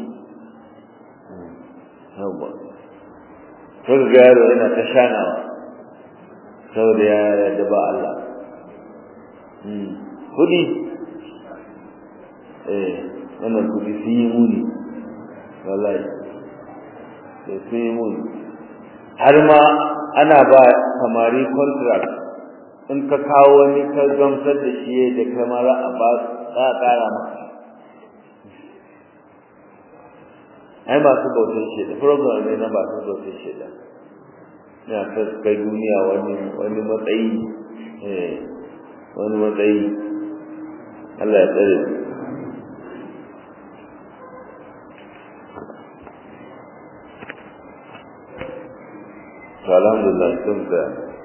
yawwa sai ga yaro yana ta shanawa saboda ya yarda ba Allah kuɗi eh wannan kuɗi sun yi muni wallahi sai sun yi muni har ma ana ba samari contract in ka kawo wani ka gamsar da shi da kamar a ba za a ƙara maka ai masu bautar shida program ne na masu bautar shida na ta kai duniya wani wani matsayi eh wani matsayi Allah ya tsare to alhamdulillah sun da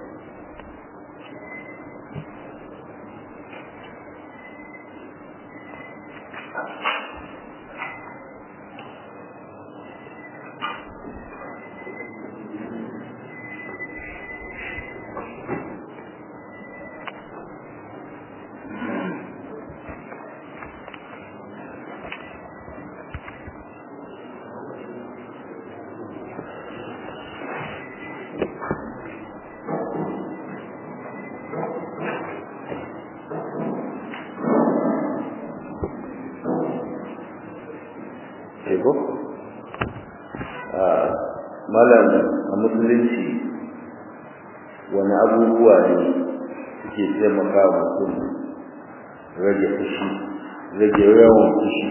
ko malam a musulunci wani abubuwa ne suke taimaka wa mutum rage fushi rage yawan fushi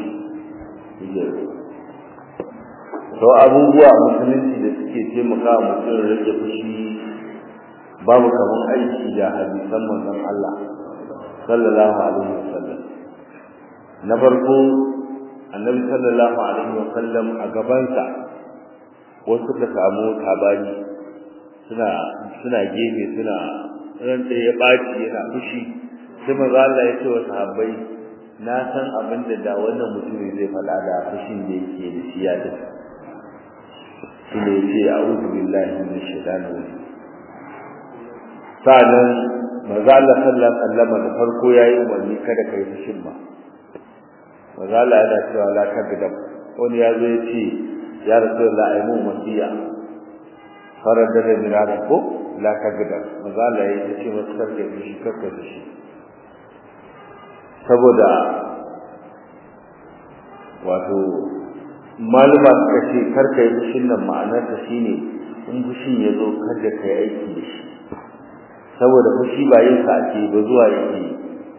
to abubuwa musulunci da suke taimaka wa mutum rage fushi babu kamar aiki da hadisan manzon Allah sallallahu alaihi wasallam na farko annabi sallallahu alaihi wasallam a gabansa wasu suka samu tabani suna suna gefe suna ran da ya baci yana fushi sai manzo Allah ya ce wa sahabbai na san abin da da wannan mutumin zai faɗa da fushin da yake da shi ya da shi ne ce a'udhu billahi minash shaitani rajim sa'an manzo Allah sallallahu alaihi wasallam da farko yayi umarni kada kai fushin ba manzo Allah yana cewa la kadab wani ya zo ya ce ya rasulullah ai mu wasiya farar da da mirada ko la kadab manzo Allah ya ce masa karka shi karka shi saboda wato maluma suka ce karka yi fushin nan ma'anar ta shine in fushin ya zo kada ka yi aiki da shi saboda fushi ba yin sa ake ba zuwa yake yi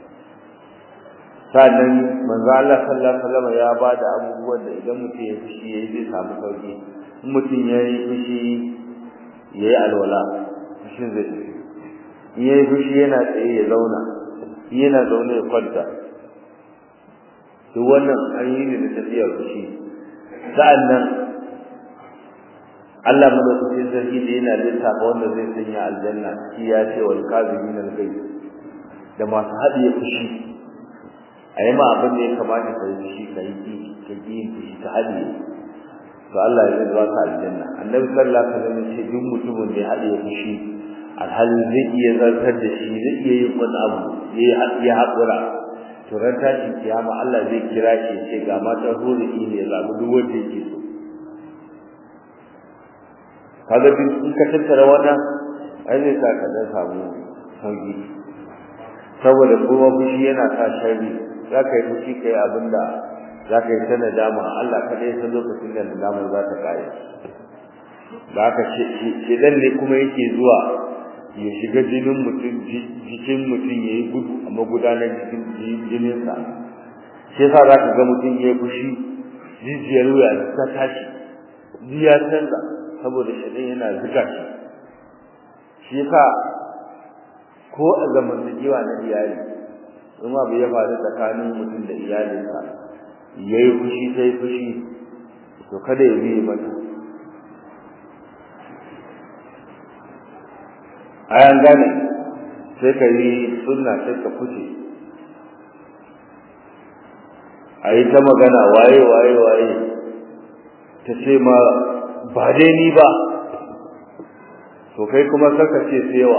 sannan manzo Allah sallallahu alaihi wasallam ya bada abubuwan da idan mutum ya fushi yayi zai samu sauki in mutum yayi fushi yayi alwala fushin zai tafi in yayi fushi yana tsaye ya zauna in yana zaune ya kwanta duk wannan an yi ne da tafiyar fushi sa'annan Allah madaukakin sarki da yana lissafa wanda zai sanya aljanna shi ya ce wal kazimin al da masu haɗiye fushi a yi ma abin da ya kamata ka yi shi ka yi ka yi shi ka hadi to Allah ya zai ka aljanna annabi sallallahu alaihi wasallam ce duk mutumin da ya hadi ya fushi alhali zai iya zartar da shi zai iya yin wani abu ya ya haƙura to ran tashin kiyama Allah zai kira shi ya ce ga mata huri ne ya zaɓi duk wanda yake so kaga duk in ka tattara wannan ai zai sa ka dan samu sauki saboda kuma fushi yana sa sharri za ka yi fushi ka yi abin da za ka yi ta nadama Allah kaɗai san lokacin da nadama za ta kare da aka ce shedan ne kuma yake zuwa ya shiga jinin mutum jikin mutum ya yi gudu a magudanar jikin jininsa shi yasa za ka ga mutum ya yi fushi jijiyar wuya ta tashi ji ya canza saboda shedan yana zuga shi shi yasa ko a zamantakewa na iyali in abu ya faru tsakanin mutum da iyalinsa ya yi fushi ta yi fushi to kada ya biye mata ayan gane sai ka yi sunna sai ka fice a yi ta magana waye waye waye ta ce ma ba dai ni ba to kai kuma saka ce sewa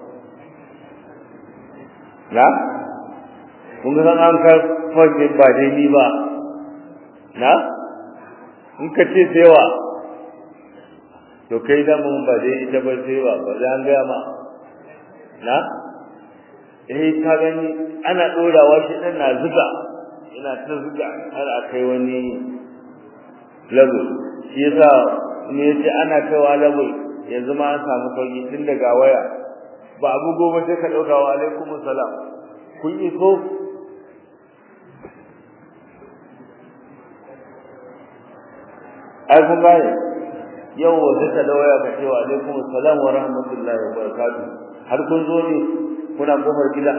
na kun ga an ka fage ba dai ni ba na in ka ce sewa to kai da mun ba dai ita ba sewa ba za an gaya ma na eh ka gani ana dorawa shi dan na zuga ina ta zuga har a kai wani level shi yasa me yace ana kaiwa level yanzu ma an samu sauki tun daga waya ba abu goma sai ka dauka wa alaikum salam kun iso ai kun gane yau wa sai da waya ka ce wa alaikum salam wa rahmatullahi wa barakatuh har kun zo ne kuna kofar gida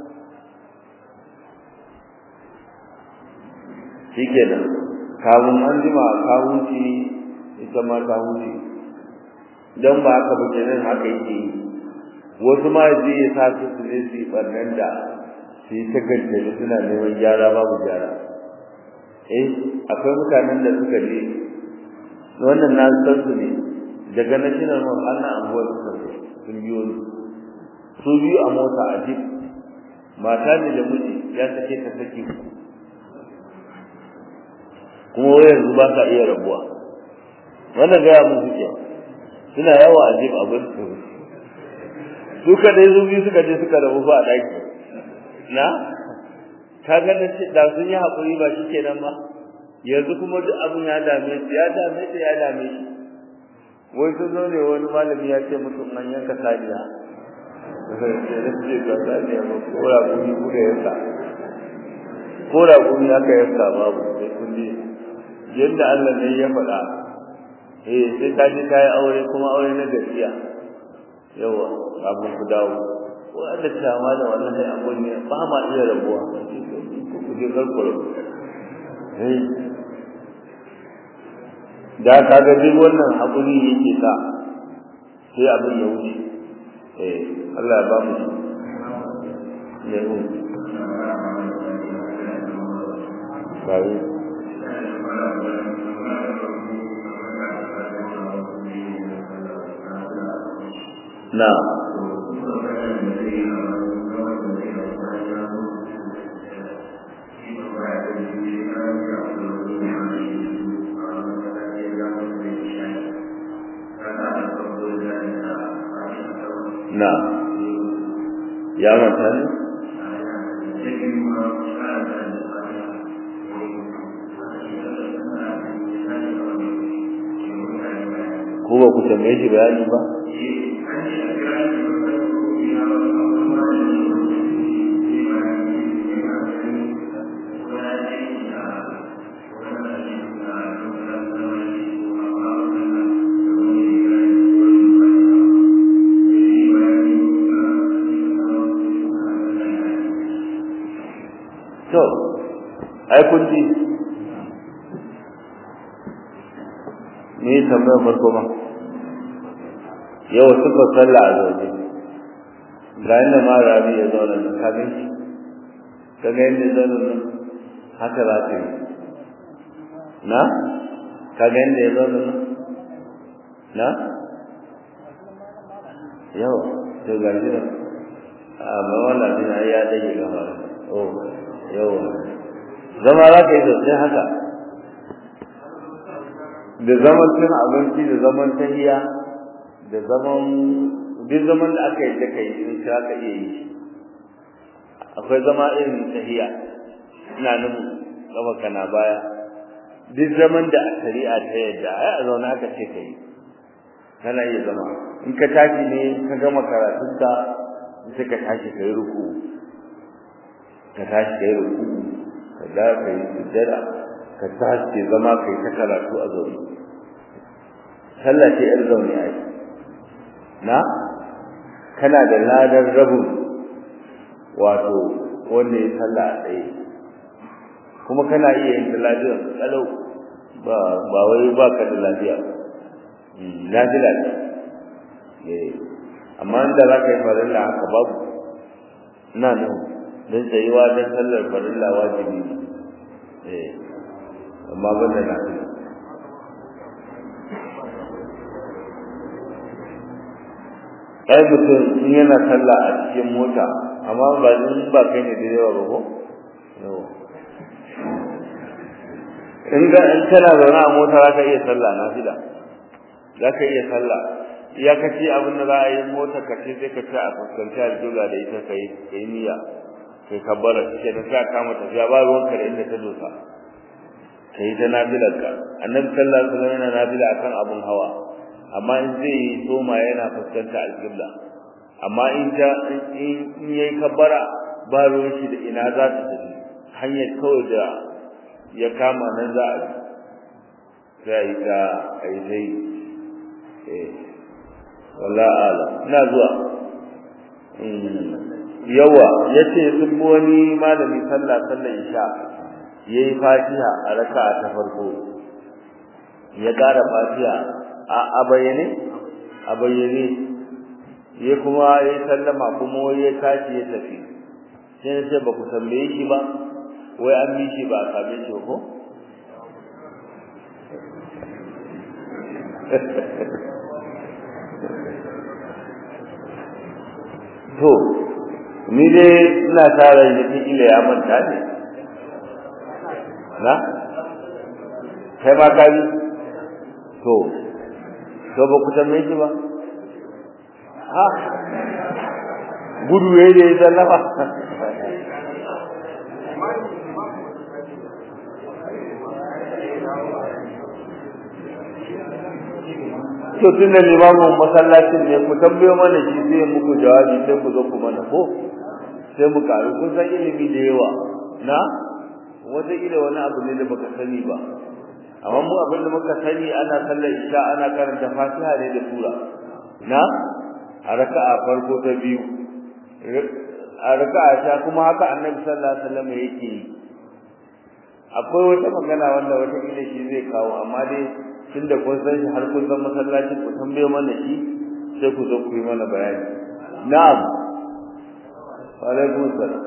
shikenan kawun an jima kawun ci ita ma ta wuce don ba haka ba kenan haka yake yi wasu ma zai ya sa su su ne su yi ɓarnan da su yi ta gajjali suna neman gyara babu gyara eh akwai mutanen da suka je wannan na san su ne daga national mall ana anguwar su sun biyo ni su biyu a mota a jip mata ne da miji ya sake ta saki kuma yanzu ba ka iya rabuwa wannan gaya mun suke suna yawa a jib abin su su kadai su biyu suka je suka rabu ba a daki na ka ga da da sun yi hakuri ba shi kenan ba yanzu kuma duk abin ya dame su ya dame su ya dame shi wai sun zo ne wani malami ya ce mutum an yanka saniya ce ga saniya ba ko raƙumi kuka yanka ko raƙumi aka yanka babu sai kun je yadda Allah ne ya faɗa eh sai ka je kai aure kuma aure na gaskiya yawa abun ku dawo wanda cewa da wannan sai abun ne ba ma iya rabuwa ku je karkuro eh da ka ga duk wannan hakuri yake sa sai abin ya wuce eh Allah ya ba mu ne mu bai نعم نعم يا مثلا ko ba ku tambaye shi bayani ba to ai kun ji ni tambayar farko ma yau suka sallah a zaune ga inda ma rabi ya zauna nan ka gan shi ka ga inda ya zauna nan haka za ka yi na ka ga inda ya zauna nan na yau to ga shi nan a ma wannan din ai ya dage gaba oh yau zama za ka yi sosai haka da zaman cin abinci da zaman tahiya da zaman duk zaman da aka yi da kai in ka ka iya yi akwai zama irin tahiya ina nan gaba kana baya duk zaman da a shari'a ta yadda ai a zauna aka ce kai kana iya zama in ka tashi ne ka gama karatunka sai ka tashi ka yi ruku ka tashi ka yi ruku ka da ka yi sujjada ka tashi zama kai ta karatu a zaune sallah ce yar zaune ai na kana da ladar rabin wato wanda ya sallah a tsaye kuma kana iya yin lafiyar kalau ba ba wai ba ka da lafiya lafiya ne amma inda za ka yi farilla haka babu ina nan don tsayuwa don sallar farilla wajibi ne amma ban da lafiya ai mutum in yana sallah a cikin mota amma ba in ba kai ne da yawa ba ko yawa in ga in kana zaune a mota za ka iya sallah na fida za ka iya sallah ya kace abin da za a yi mota ka ce sai ka ce a fuskanci aljola da ita kai kai niyya kai kabbara ce da sai kama tafiya ba ruwan ka da inda ta dosa kai ta nafilar ka annabi sallallahu alaihi wasallam yana nafila akan abun hawa amma in zai yi soma yana fuskanta alƙibla amma in ta in yayi kabbara ba ruwan shi da ina za ta tafi hanyar kawai da ya kama nan za a sai ta ai dai eh wala ala ina zuwa yawa yace sun bi wani malami sallah sallar isha yayi fatiha a raka'a ta farko ya ƙara fatiha a bayyane a bayyane ya kuma ya sallama kuma ya tashi ya tafi sai na ce ba ku tambaye shi ba wai an bi shi ba a same shi ko to ni dai ina tara da ila ya manta ne na kai ma ka bi to to ba ku tambaye shi ba ha gudu yayi da sallama to tunda limamin masallacin ne ku tambayo mana shi zai muku jawabi sai ku zo ku mana ko sai mu karu kun san ilimi da yawa na wata ila wani abu ne da baka sani ba amma mu abin da muka sani ana sallar isha ana karanta fatiha ne da sura na a raka'a farko ta biyu a raka'a ta kuma haka annabi sallallahu alaihi wasallam yake yi akwai wata magana wanda wata ila shi zai kawo amma dai tunda kun san shi har kun san masallacin ku tambaye mana shi sai ku zo ku yi mana bayani na'am wa alaikum salam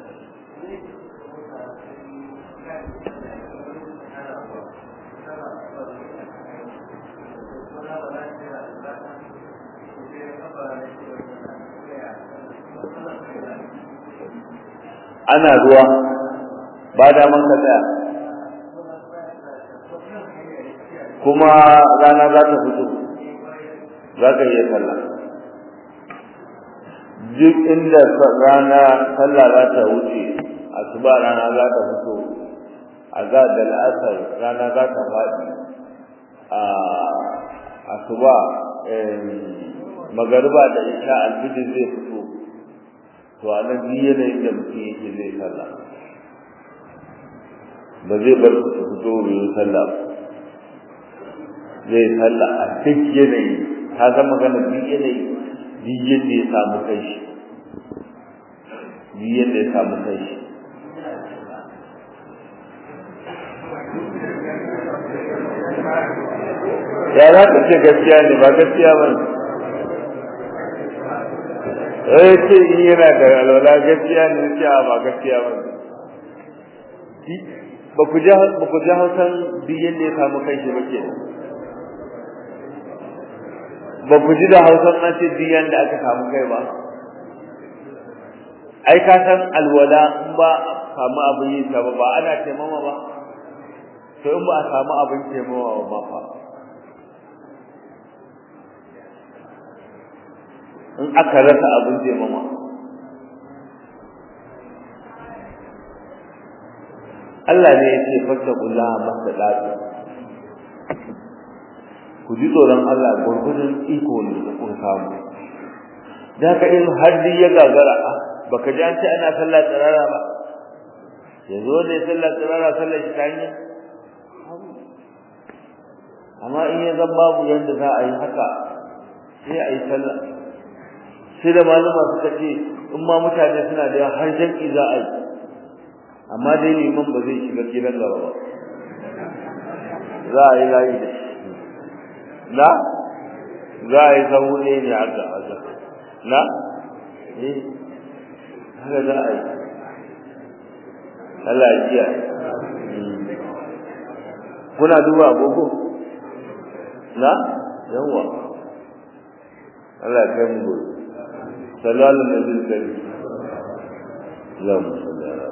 ana ruwa ba da man ka tsaya kuma rana za ta fito za ka iya sallah duk inda rana sallah za ta wuce asuba rana za ta fito a za da la'asar rana za ta faɗi a asuba magariba da isha alfijir zai fito to a nan ni yanayin da mutum yake zai sallah ba zai bar su fito bai sallah zai sallah a duk yanayi ta zama gana duk yanayi duk yadda ya samu kai shi duk yadda ya samu kai shi ya za ka ce gaskiya ne ba gaskiya ba ne eh ce in yana da alwala gaskiya ne ce ba gaskiya ba ne ba ku ja ba ku ja hausan biyan da ya samu kai shi ba ke ba ku ji da hausan an ce biyan da aka samu kai ba ai ka san alwala in ba samu abin yi ta ba ba ana taimama ba to in ba a samu abin taimama ba fa in aka rasa abin taimama Allah ne ya ce fattakullaha masadatu ku ji tsoron Allah gurgudun iko ne da kun samu da ka in haddi ya gagara baka ji an ce ana sallah tsirara ba yanzu wanda ya sallah tsirara sallah shi ta hanyar amma in ya zan babu yadda za a yi haka sai a yi sallah sai da malama suka ce in ma mutane suna da har jam'i za a yi amma dai liman ba zai shiga gidan gaba ba za a yi layi da shi na za a yi sahu ne ne haka haka na eh haka za a yi Allah ya kiya kuna duba agogo na yawa Allah ya kai mu gobe sallallahu alaihi wa sallam Allahumma salli ala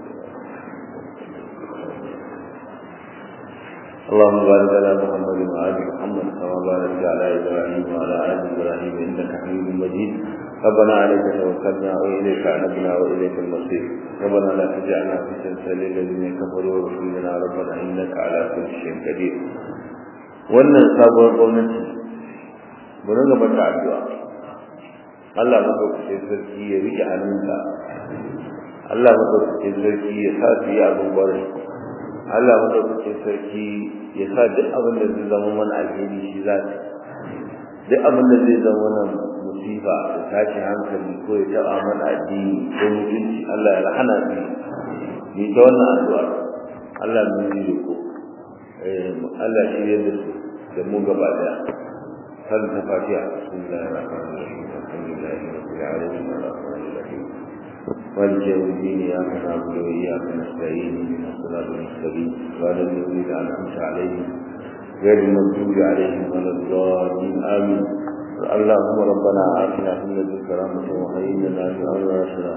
اللهم بارك على محمد وآل محمد كما باركت على إبراهيم وعلى آل إبراهيم إنك حميد مجيد ربنا عليك توكلنا وإليك عنبنا وإليك المصير ربنا لا تجعلنا فتنة للذين كفروا واغفر لنا ربنا إنك على كل شيء قدير wannan sabuwar gwamnati mu ringa mata addu'a Allah madaukakin sarki ya rike hannunka Allah madaukakin sarki ya sa su yi abin barin Allah madaukakin sarki ya sa duk abin da zai zama mana alheri shi za ta duk abin da zai zama mana musiba da tashi hankali ko ya taɓa mana addini ko mutunci Allah ya rahana ni ni ta wannan addu'a Allah mun yi ko Allah shi ya da su da mu gaba daya kan ta fatiha bismillahir rahmanir rahim alhamdulillahi rabbil alamin arrahmanir rahim مالك يوم الدين اياك نعبد واياك نستعين من الصراط المستقيم صراط الذين انعمت عليهم غير المغضوب عليهم ولا الضالين امين اللهم ربنا اتنا في لدنك رحمه وهيئ لنا من امرنا رشدا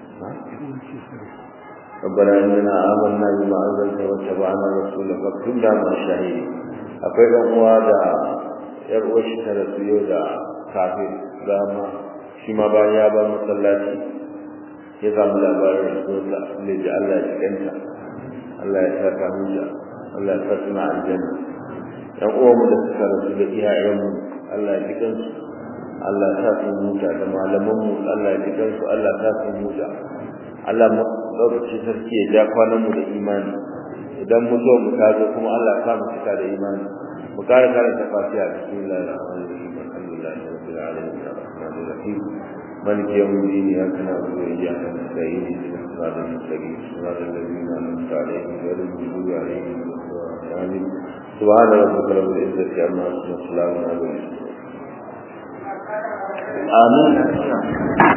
ربنا اننا امنا بما انزلت واتبعنا الرسول فاكتبنا مع الشهيدين akwai ɗan uwa da yar uwar shi ta rasu yau da kafin dama shi ma bayan ya bar masallaci ya samu labarin rasuwarsa ne da Allah ya kanta Allah ya saka musa Allah ya saka na aljanna ɗan uwanmu da suka rasu da iyayenmu Allah ya jikan su Allah ya sa su muta da malamanmu Allah ya jikan su Allah ya sa su muta Allah lokaci sarki ya ja kwanan mu da imani idan mu zo mu tazo kuma Allah ya sa mu cika da imani mu kare karanta fatiha bismillahir rahmanir rahim alhamdulillahi rabbil alamin arrahmanir rahim مالك يوم الدين اياك نعبد واياك نستعين اهدنا الصراط المستقيم صراط الذين انعمت عليهم غير المغضوب عليهم ولا الضالين سبحان ربك رب العزه عما يصفون وسلام على المرسلين امين